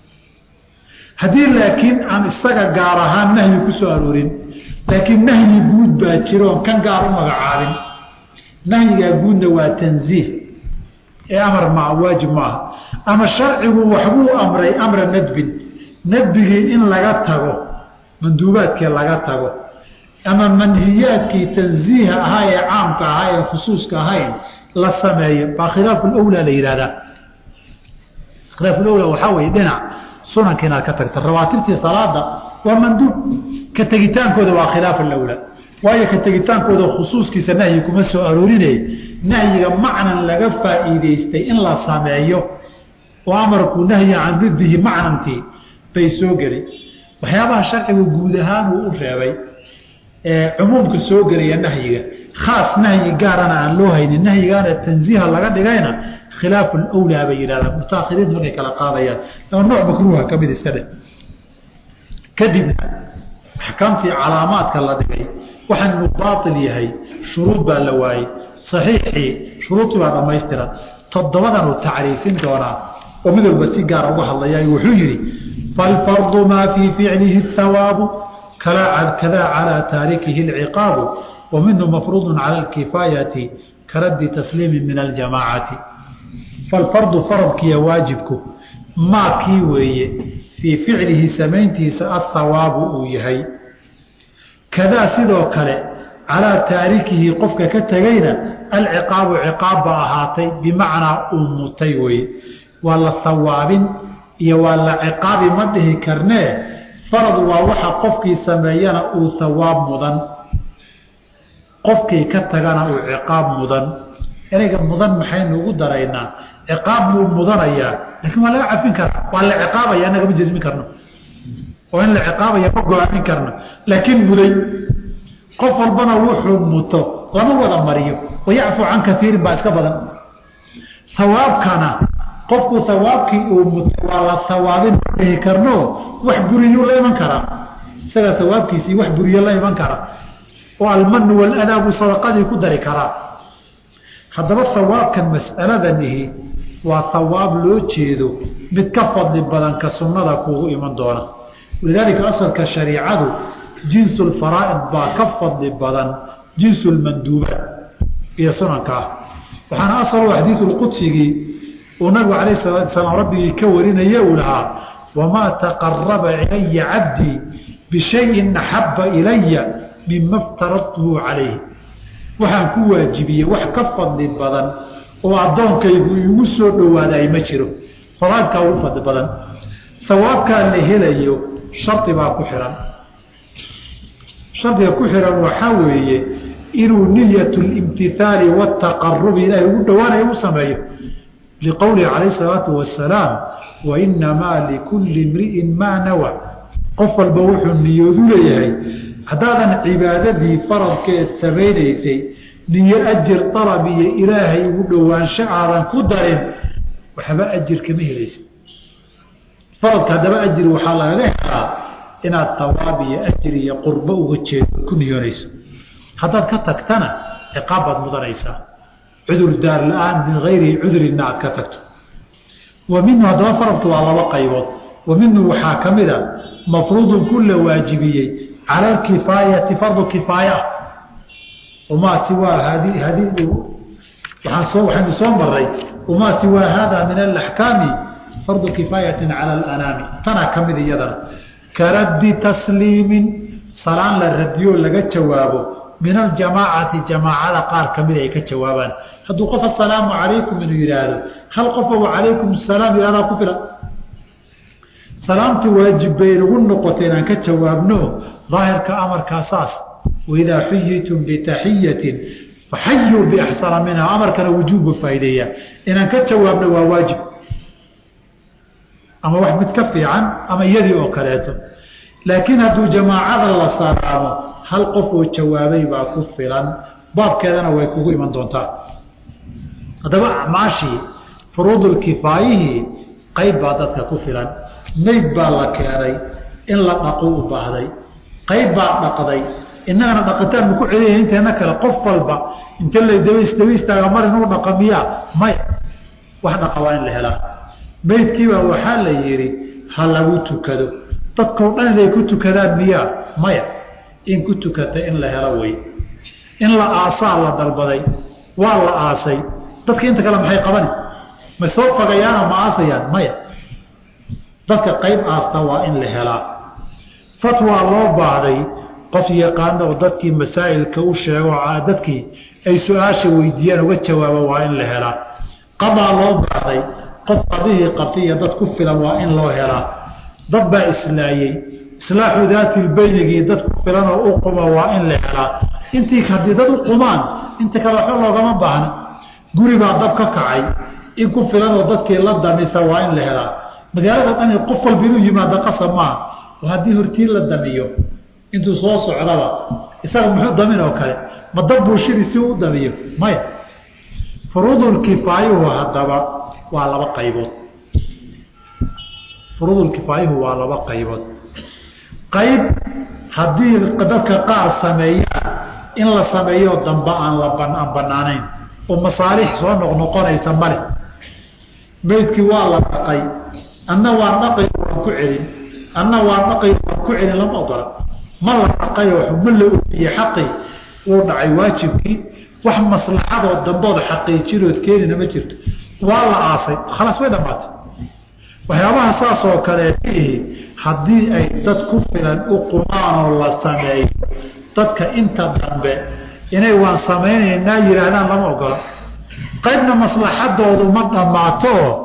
haddii laakiin aan isaga gaar ahaan nahyi ku soo aroorin laakiin nahyi guud baa jiroon kan gaar u magacaabin nahyigaa guudna waa tansiih ee amar ma waajib maaha ama sharcigu waxbuu amray amra nadbin nadbigii in laga tago manduubaadkii laga tago ama manhiyaadkii tansiiha ahaa ee caamka ahaa ee khusuuska ahayn la sameeyo baa khilaafu lwlaa la yidhahdaa khilaafulawlaa waxaa weeye dhinac sunanka inaad ka tagta rawaatibtii salaada waa manduub ka tegitaankooda waa khilaaf alawlaa waayo ka tegitaankooda khusuuskiisa nahyi kuma soo aroorinay nahyiga macnan laga faa'iidaystay in la sameeyo oo amarku nahyi can didihi macnantii bay soo geli waxyaabaha sharcigu guud ahaan uu u reebay ee cumuumka soo gelaya nahyiga khaas nahyi gaarana aan loo haynin nahyigaana tansiiha laga dhigayna khilaafu lwlaa bay yidhahdaan mutaakhiriintu markay kala qaadayaan laba nooc makruuha ka mid iska dheh kadibna axkaamtii calaamaadka la dhigay waxaan inuu baail yahay shuruud baa la waayey saxiixii shuruudii baa dhammaystiran toddobadan uu tacriifin doonaa oo mid walba si gaara uga hadlaya wuxuu yidhi falfardu maa fii ficlihi hawaabu kadaa calaa taarikihi اlciqaabu wa minhu mafruudu cala اlkifaayati karaddi tasliimi min aljamaacati falfardu faradkiiyo waajibku maa kii weeye fii ficlihi samayntiisa athawaabu uu yahay kadaa sidoo kale calaa taarikihi qofka ka tegayna alciqaabu ciqaab ba ahaatay bimacnaa uu mutay weye waa la sawaabin iyo waa la ciqaabi ma dhihi karnee farad waa waxa qofkii sameeyana uu sawaab mudan qofkii ka tagana uu ciqaab mudan ereyga mudan maxaynu ugu daraynaa ciqaab buu mudanayaa laakiin waa laga cafin karaa waa la ciqaabaya annagama jasmin karno oo in la ciqaabaya ma go-aamin karno laakiin muday qof walbana wuxuu muto lama wada mariyo wayacfu can kaiirin baa iska badan hawaabkana qofku hawaabkii uu mutay waa la hawaabin ma dhihi karno wax buriyuu la iman karaa isaga hawaabkiisii wax buriyo la iman kara oo almanu waladaa buu sadaqadii ku dari karaa haddaba hawaabkan mas'aladanihi waa hawaab loo jeedo mid ka fadli badan ka sunnada kuugu iman doona walidaalika asalka shariicadu jinsu lfaraa'id baa ka fadli badan jinsu lmanduubaat iyo sunanka ah waxaana asal xadiidu lqudsigii uu nabigu calayh salaatu salaam rabbigii ka warinaye uu lahaa wamaa taqaraba ilaya cabdii bishayin axabba ilaya mima ftaradtuhu calayhi waxaan ku waajibiyey wax ka fadli badan oo addoonkaygu igu soo dhowaaday ma jiro faraadkaa ugu fadli badan sawaabkaa la helayo shardi baa ku xihan shardiga ku xihan waxaa weeye inuu niyat limtihaali waataqarubi ilaahay ugu dhowaanayo u sameeyo liqowlihi calayh isalaatu wasalaam wainamaa likulli imri'in maa nawa qof walba wuxuu niyoodu leeyahay haddaadan cibaadadii faradkeed samaynaysay niyo ajir dalab iyo ilaahay ugu dhowaansho aadan ku darin waxba ajir kama helaysa faradka haddaba ajir waxaa lagaga helaa inaad hawaab iyo ajir iyo qurbo uga jeedo ku niyoonayso haddaad ka tagtana ciqaab baad mudanaysaa cudur daar la-aan min hayri cudurina aad ka tagto wa minhu haddaba faradku waa laba qaybood wa minhu waxaa ka mid a mafruudun ku la waajibiyey cala alkifaayati fardu kifaaya umaa siwaa hadi hadi waaan soo waxaynu soo maray umaa siwaa hada min alaxkaami fardu kifaayatin cala alanaami tanaa ka mid iyadana karaddi tasliimin salaan la radiyo laga jawaabo min aljamaacati jamaacada qaar ka mid ay ka jawaabaan hadduu qof asalaamu calaykum inuu yidhaahdo hal qof o calaykum salaam yihahdaa ku filan salaamtu waajib bay nagu noqotay inaan ka jawaabno daahirka amarkaa saas waidaa xuyitum bitaxiyatin faxayuu biaxsana minha amarkana wujuubba faa'ideeya inaan ka jawaabno waa waajib ama wax mid ka fiican ama iyadii oo kaleeto laakiin hadduu jamaacada la salaamo hal qof oo jawaabay baa ku filan baabkeedana way kugu iman doontaa haddaba acmaashii furuudulkifaayihii qayb baa dadka ku filan mayd baa la keenay in la dhaqo u baahday qayb baa dhaqday innagana dhaqitaan ma ku celiya inteena kale qof walba inte la daba istaaga mar inuu dhaqa miyaa maya wax dhaqa waa in la helaa maydkiibaa waxaa la yidhi ha lagu tukado dadkao dhan inay ku tukadaan miyaa maya in ku tukata in la helo wey in la aasaa la dalbaday waa la aasay dadka inta kale maxay qabani ma soo fagayaano ma aasayaan maya dadka qayb aasta waa in la helaa fatwaa loo baahday qof yaqaano oo dadkii masaa'ilka u sheego dadkii ay su-aasha weydiiyaan uga jawaaba waa in la helaa qadaa loo baahday qof qadihii qabtay iyo dad ku filan waa in loo helaa dad baa islaayey islaaxu daati lbeynigii dad ku filan oo u quma waa in la helaa intii haddii dad u qumaan inta kale waxba loogama baahna guri baa dab ka kacay in ku filan oo dadkii la damisa waa in la helaa magaalada dhan qof walba inuu yimaado qasab maaha oo haddii hortiin la damiyo intuu soo socdaba isaga muxuu damin oo kale ma dab buushidii si u damiyo maya furuudulkifaayuhu haddaba waa laba qaybood furuudulkifaayuhu waa laba qaybood qayb haddii dadka qaar sameeyaan in la sameeyo damba aan la aan banaanayn oo masaalix soo noqnoqonaysa male maydkii waa la dhaqay anna waan dhaqay waan ku celin anna waan dhaqay waan ku celin lama ogola ma la dhaqayoo ma la ofiye xaqii wuu dhacay waajibkii wax maslaxadoo dambood xaqiijinood keenina ma jirto waa la aasay khalaas way dhamaatay waxyaabaha saas oo kaleetihi haddii ay dad ku filan u qumaanoo la sameeyo dadka inta dambe inay waan samaynaynaa yihaahdaan lama ogola qaybna maslaxadoodu ma dhammaato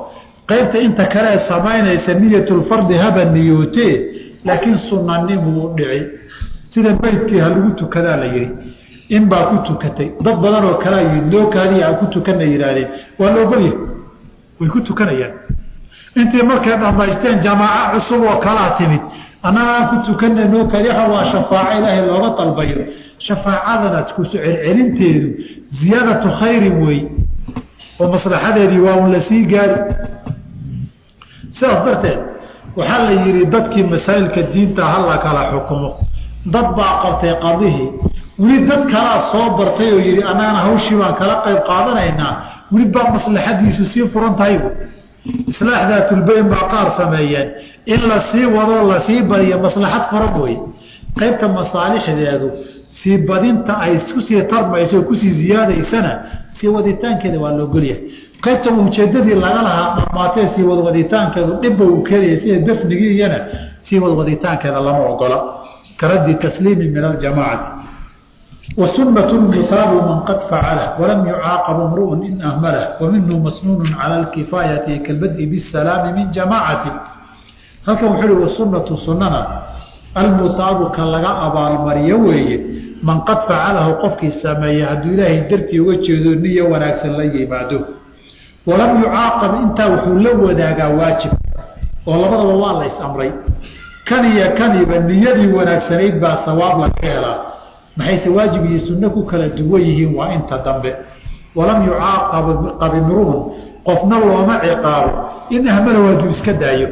qaybta inta kale ee samaynaysa niyatulfardi haba niyootee laakiin sunanimuu dhici sida meydkii ha lagu tukadaa la yihi in baa ku tukatay dad badan oo kalea yii loo kaadiya aan ku tukana yihaahdeen waa la ogolyahay way ku tukanayaan intii markay dhamaysteen jamaaco cusub oo kalaa timid annaga aan ku tukana noo kaadiya waa shafaaco ilaahay looga dalbayo shafaacadana ku celcelinteedu ziyaadatu khayrin wey oo maslaxadeedii waa un la sii gaari sidaas darteed waxaa la yidhi dadkii masaa'ilka diinta hala kala xukumo dad baa qabtay qadihii weli dad kalaa soo bartay oo yidhi annagana hawshii baan kala qayb qaadanaynaa weli baa maslaxadiisu sii furan tahaybu islaax daatulbeyn baa qaar sameeyeen in la sii wadoo lasii badiyo maslaxad furan wey qaybta masaalixdeedu sii badinta ay kusii tarmayso o kusii ziyaadaysana sii waditaankeeda waa la ogolyahay qaybta ujeedadii laga lahaa dhamaatee sii wadwaditaankeedu dhibba uu keenaya sida dafnigiiyana sii wadwaditaankeeda lama ogola karaddi tasliimi min aljamaacati wa sunatu misaabu man qad facalah walam yucaaqabu mru'un in ahmalah wa minhu masnuunu cala alkifaayati kalbadi bisalaami min jamaacati halkan wuxuu uhi wasunatu sunana almusaabu ka laga abaalmariyo weeye man qad facalahu qofkii sameeya hadduu ilaahay dartii uga jeedo niyo wanaagsan la yimaado walam yucaaqab intaa wuxuu la wadaagaa waajib oo labadaba waa la is-amray kan iyo kaniba niyadii wanaagsanayd baa sawaab laga helaa maxayse waajib iyo sunno ku kala duwan yihiin waa inta dambe walam yucaaqab imruun qofna looma ciqaabo in ahmala waaduu iska daayo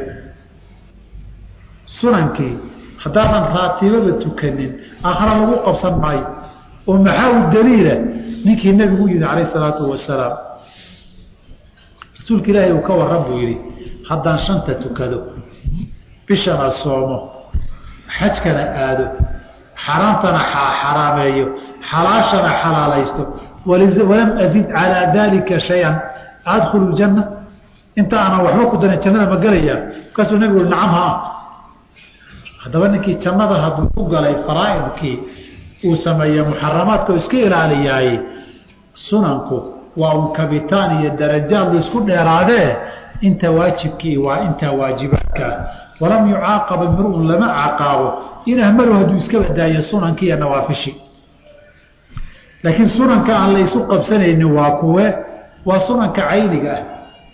sunankii haddaadan raatibaba tukanin aakhara lagu qabsan maayo oo maxaa u daliila ninkii nebigu yidhi calayh isalaatu wasalaam rasuulka ilaahay uu ka waran buu yidhi haddaan shanta tukado bishana soomo xajkana aado xaraamtana xaraameeyo xalaashana xalaalaysto walam azid calaa daalika shay-an adkhulu ljanna inta aanan waxba ku darin jannada ma gelayaa markaasuu nebigu ui nacam haa haddaba ninkii jannada hadduu ku galay faraa'idkii uu sameeye muxaramaadka oo iska ilaaliyaaye sunanku waa un kabitaan iyo darajaad laisku dheeraadee inta waajibkii waa intaa waajibaadkaa walam yucaaqaba mir-un lama caqaabo in ahmalu hadduu iska badaayo sunankii iyo nawaafishi laakiin sunanka aan laysu qabsanaynin waa kuwe waa sunanka cayniga ah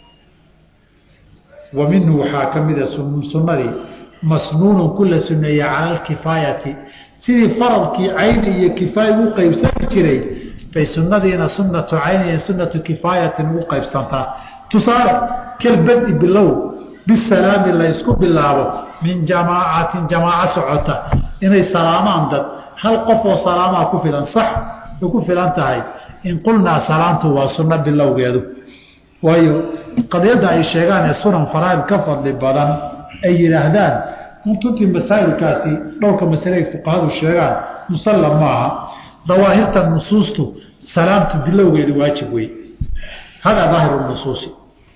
wa minhu waxaa ka mida sunnadii masnuunun ku la suneeye cala alkifaayati sidii faradkii cayni iyo kifaaya ugu qaybsani jiray bay sunadiina sunatu cayni iyo sunatu kifaayatin ugu qaybsantaa tusaale kalbadi bilow bisalaami laysku bilaabo min jamaacatin jamaaco socota inay salaamaan dad hal qof oo salaamaa ku filan sax way ku filan tahay in qulnaa salaamtu waa sunno bilowgeedu waayo qadiyadda ay sheegaan ee sunan faraaid ka fadli badan ay yidhaahdaan runtuntii masaa'ilkaasi dhowrka masale ay fuqahadu sheegaan musallam maaha dawaahirta nusuustu salaamtu bilowgeedu waajib wey hadaa daahiru nusuusi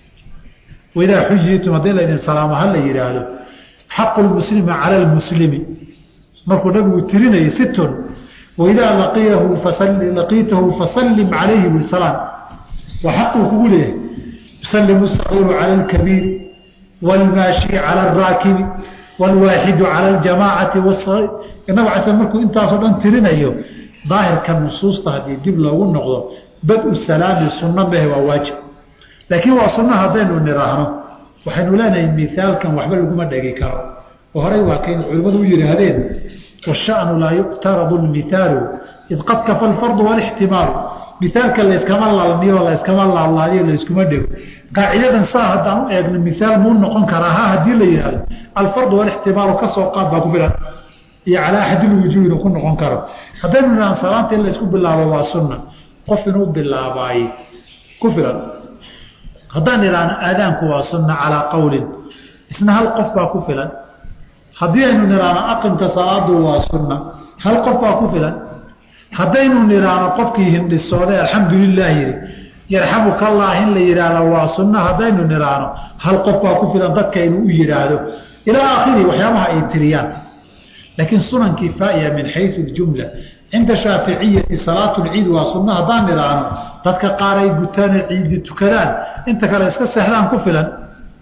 waidaa xuyitum haddii laydin salaamo ha la yidhaahdo xaqu lmuslimi cala lmuslimi markuu nabigu tirinayay situn waidaa laqiyahu laqiitahu fasallim calayhi bisalaam waa xaquu kugu leeyahay yusallimu sagiiru cala alkabiir wاlmaashi calى الraakibi wاlwaaxidu calى اljamaacati nabig casl markuu intaasoo dhan tirinayo daahirka nusuusta haddii dib loogu noqdo bad-u salaami sunno mehe waa waajib laakiin waa sunno haddaynu niraahno waxaynu leenahay miaalkan waxba laguma dhegi karo oo horey waa kaynu culimmadu u yidhaahdeen washanu laa yuqtaradu lmihaalu id qad kafa alfardu walixtimaalu miaalka layskama lalmiyo layskama laalaadiyo layskuma dhego qaacidadan saa haddaan u eegno miaal muu noqon karaa ha haddii la yihahdo alfardu walixtimaalu kasoo qaad baa ku filan iyo calaa axadilwujuuhina ku noqon karo haddaynu nidhahno salaanta in laysku bilaabo waa sunna qof inuu bilaabaay ku filan haddaan idhaahno aadaanku waa sunna calaa qowlin isna hal qof baa ku filan haddii aynu nidhaahno aqimka salaadu waa sunna hal qof baa ku filan haddaynu nidhaahno qofkii hindhisooday alxamdulilah yidhi yarxamuka allah in la yidhaahdo waa sunno haddaynu nidhaahno hal qof baa ku filan dadka inuu u yidhaahdo ilaa aakhiri waxyaabaha ay tiriyaan laakiin sunan kifaaya min xayu ljumla cinda shaaficiyati salaatu lciid waa sunno haddaan nidhaahno dadka qaar ay gutaan ciidi tukadaan inta kale iska seexdaan ku filan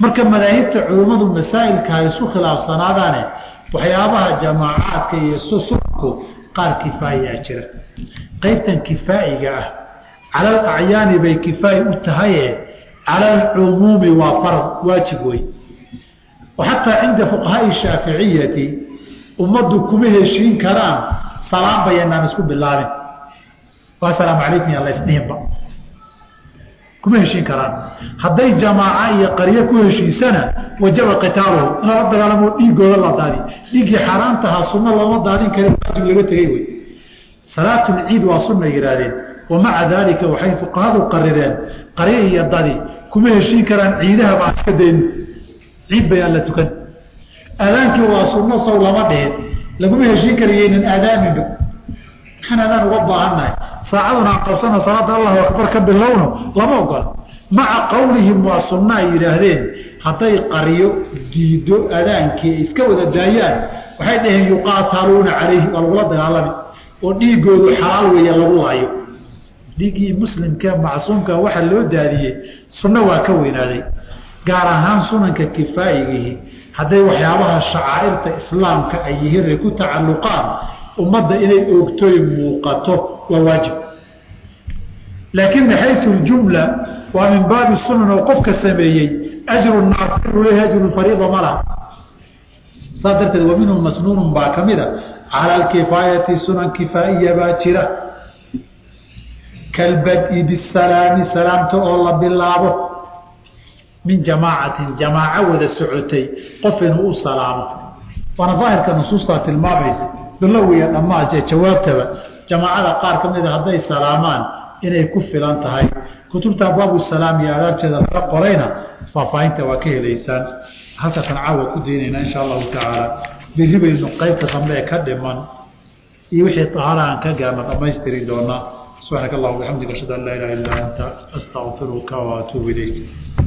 marka madaahibta culummadu masaa'ilka ha isu khilaafsanaadaane waxyaabaha jamaacaadka iyo susunku qaar kifaayaa jira qaybtan kifaa'iga ah cala alacyaani bay kifaayi u tahaye cala alcumuumi waa farad waajib wey oo xataa cinda fuqahaai shaaficiyati ummaddu kuma heshiin karaan salaam bayanaan isku bilaabin asalaamu calaykum yaan la isdhihinba kuma heshiin karaan hadday jamaaca iyo qaryo ku heshiisana wajaba qitaaluhu in lala dagaalamo dhiigooda la daadi dhiiggii xaaraantahaa sunno looma daadin kara waajib laga tegey wey salaatulciid waa sunna yihaahdeen wamaca daalika waxay fuqahadu qarireen qaryo iyo dadi kuma heshiin karaan ciidaha baan iska dayno ciid bayaan la tukan aadaankii waa sunno sow lama dhihin laguma heshiin karayaynan aadaaminba maxaan aadaan uga baahannahay saacaduna aan qabsano salaada allahu akbar ka bilowno lama ogola maca qowlihim waa sunna ay yidhaahdeen hadday qaryo diido adaankii ay iska wada daayaan waxay dhaheen yuqaataluuna calayhi waa lagula dagaalami oo dhiigoodu xalaal weeye lagu laayo dhiiggii muslimkee macsuumka waxaa loo daadiyey sunno waa ka weynaaday gaar ahaan sunanka kifaayigihi hadday waxyaabaha shacaa'irta islaamka ay yihiin ay ku tacalluqaan ummadda inay oogtoy muuqato waa waajib laakiin maxaysu ljumla waa min baabi sunan oo qofka sameeyey ajru naasiru leh ajru fariida ma laha saas darteed wa minhum masnuunun baa ka mida cala alkifaayati sunan kifaa'iya baa jira kalbadi bisalaami salaamta oo la bilaabo min jamaacatin jamaaco wada socotay qof inuu u salaamo waana daahirka nusuustaa tilmaamaysa bilowiya dhammaad ee jawaabtaba jamaacada qaar ka mida hadday salaamaan inay ku filan tahay kutubta abwaabu salaam iyo adaabteeda laga qorayna faahfaahinta waa ka helaysaan halkaasaan caawa ku daynaynaa insha allahu tacaala berri baynu qaybta dambe ee ka dhiman iyo wixii tahaara aan ka gaarna dhammaystiri doonaa subxaanaka allah bixamdika ashhadu an laa ilaha illa anta astaqfiruka waatuubu ilayk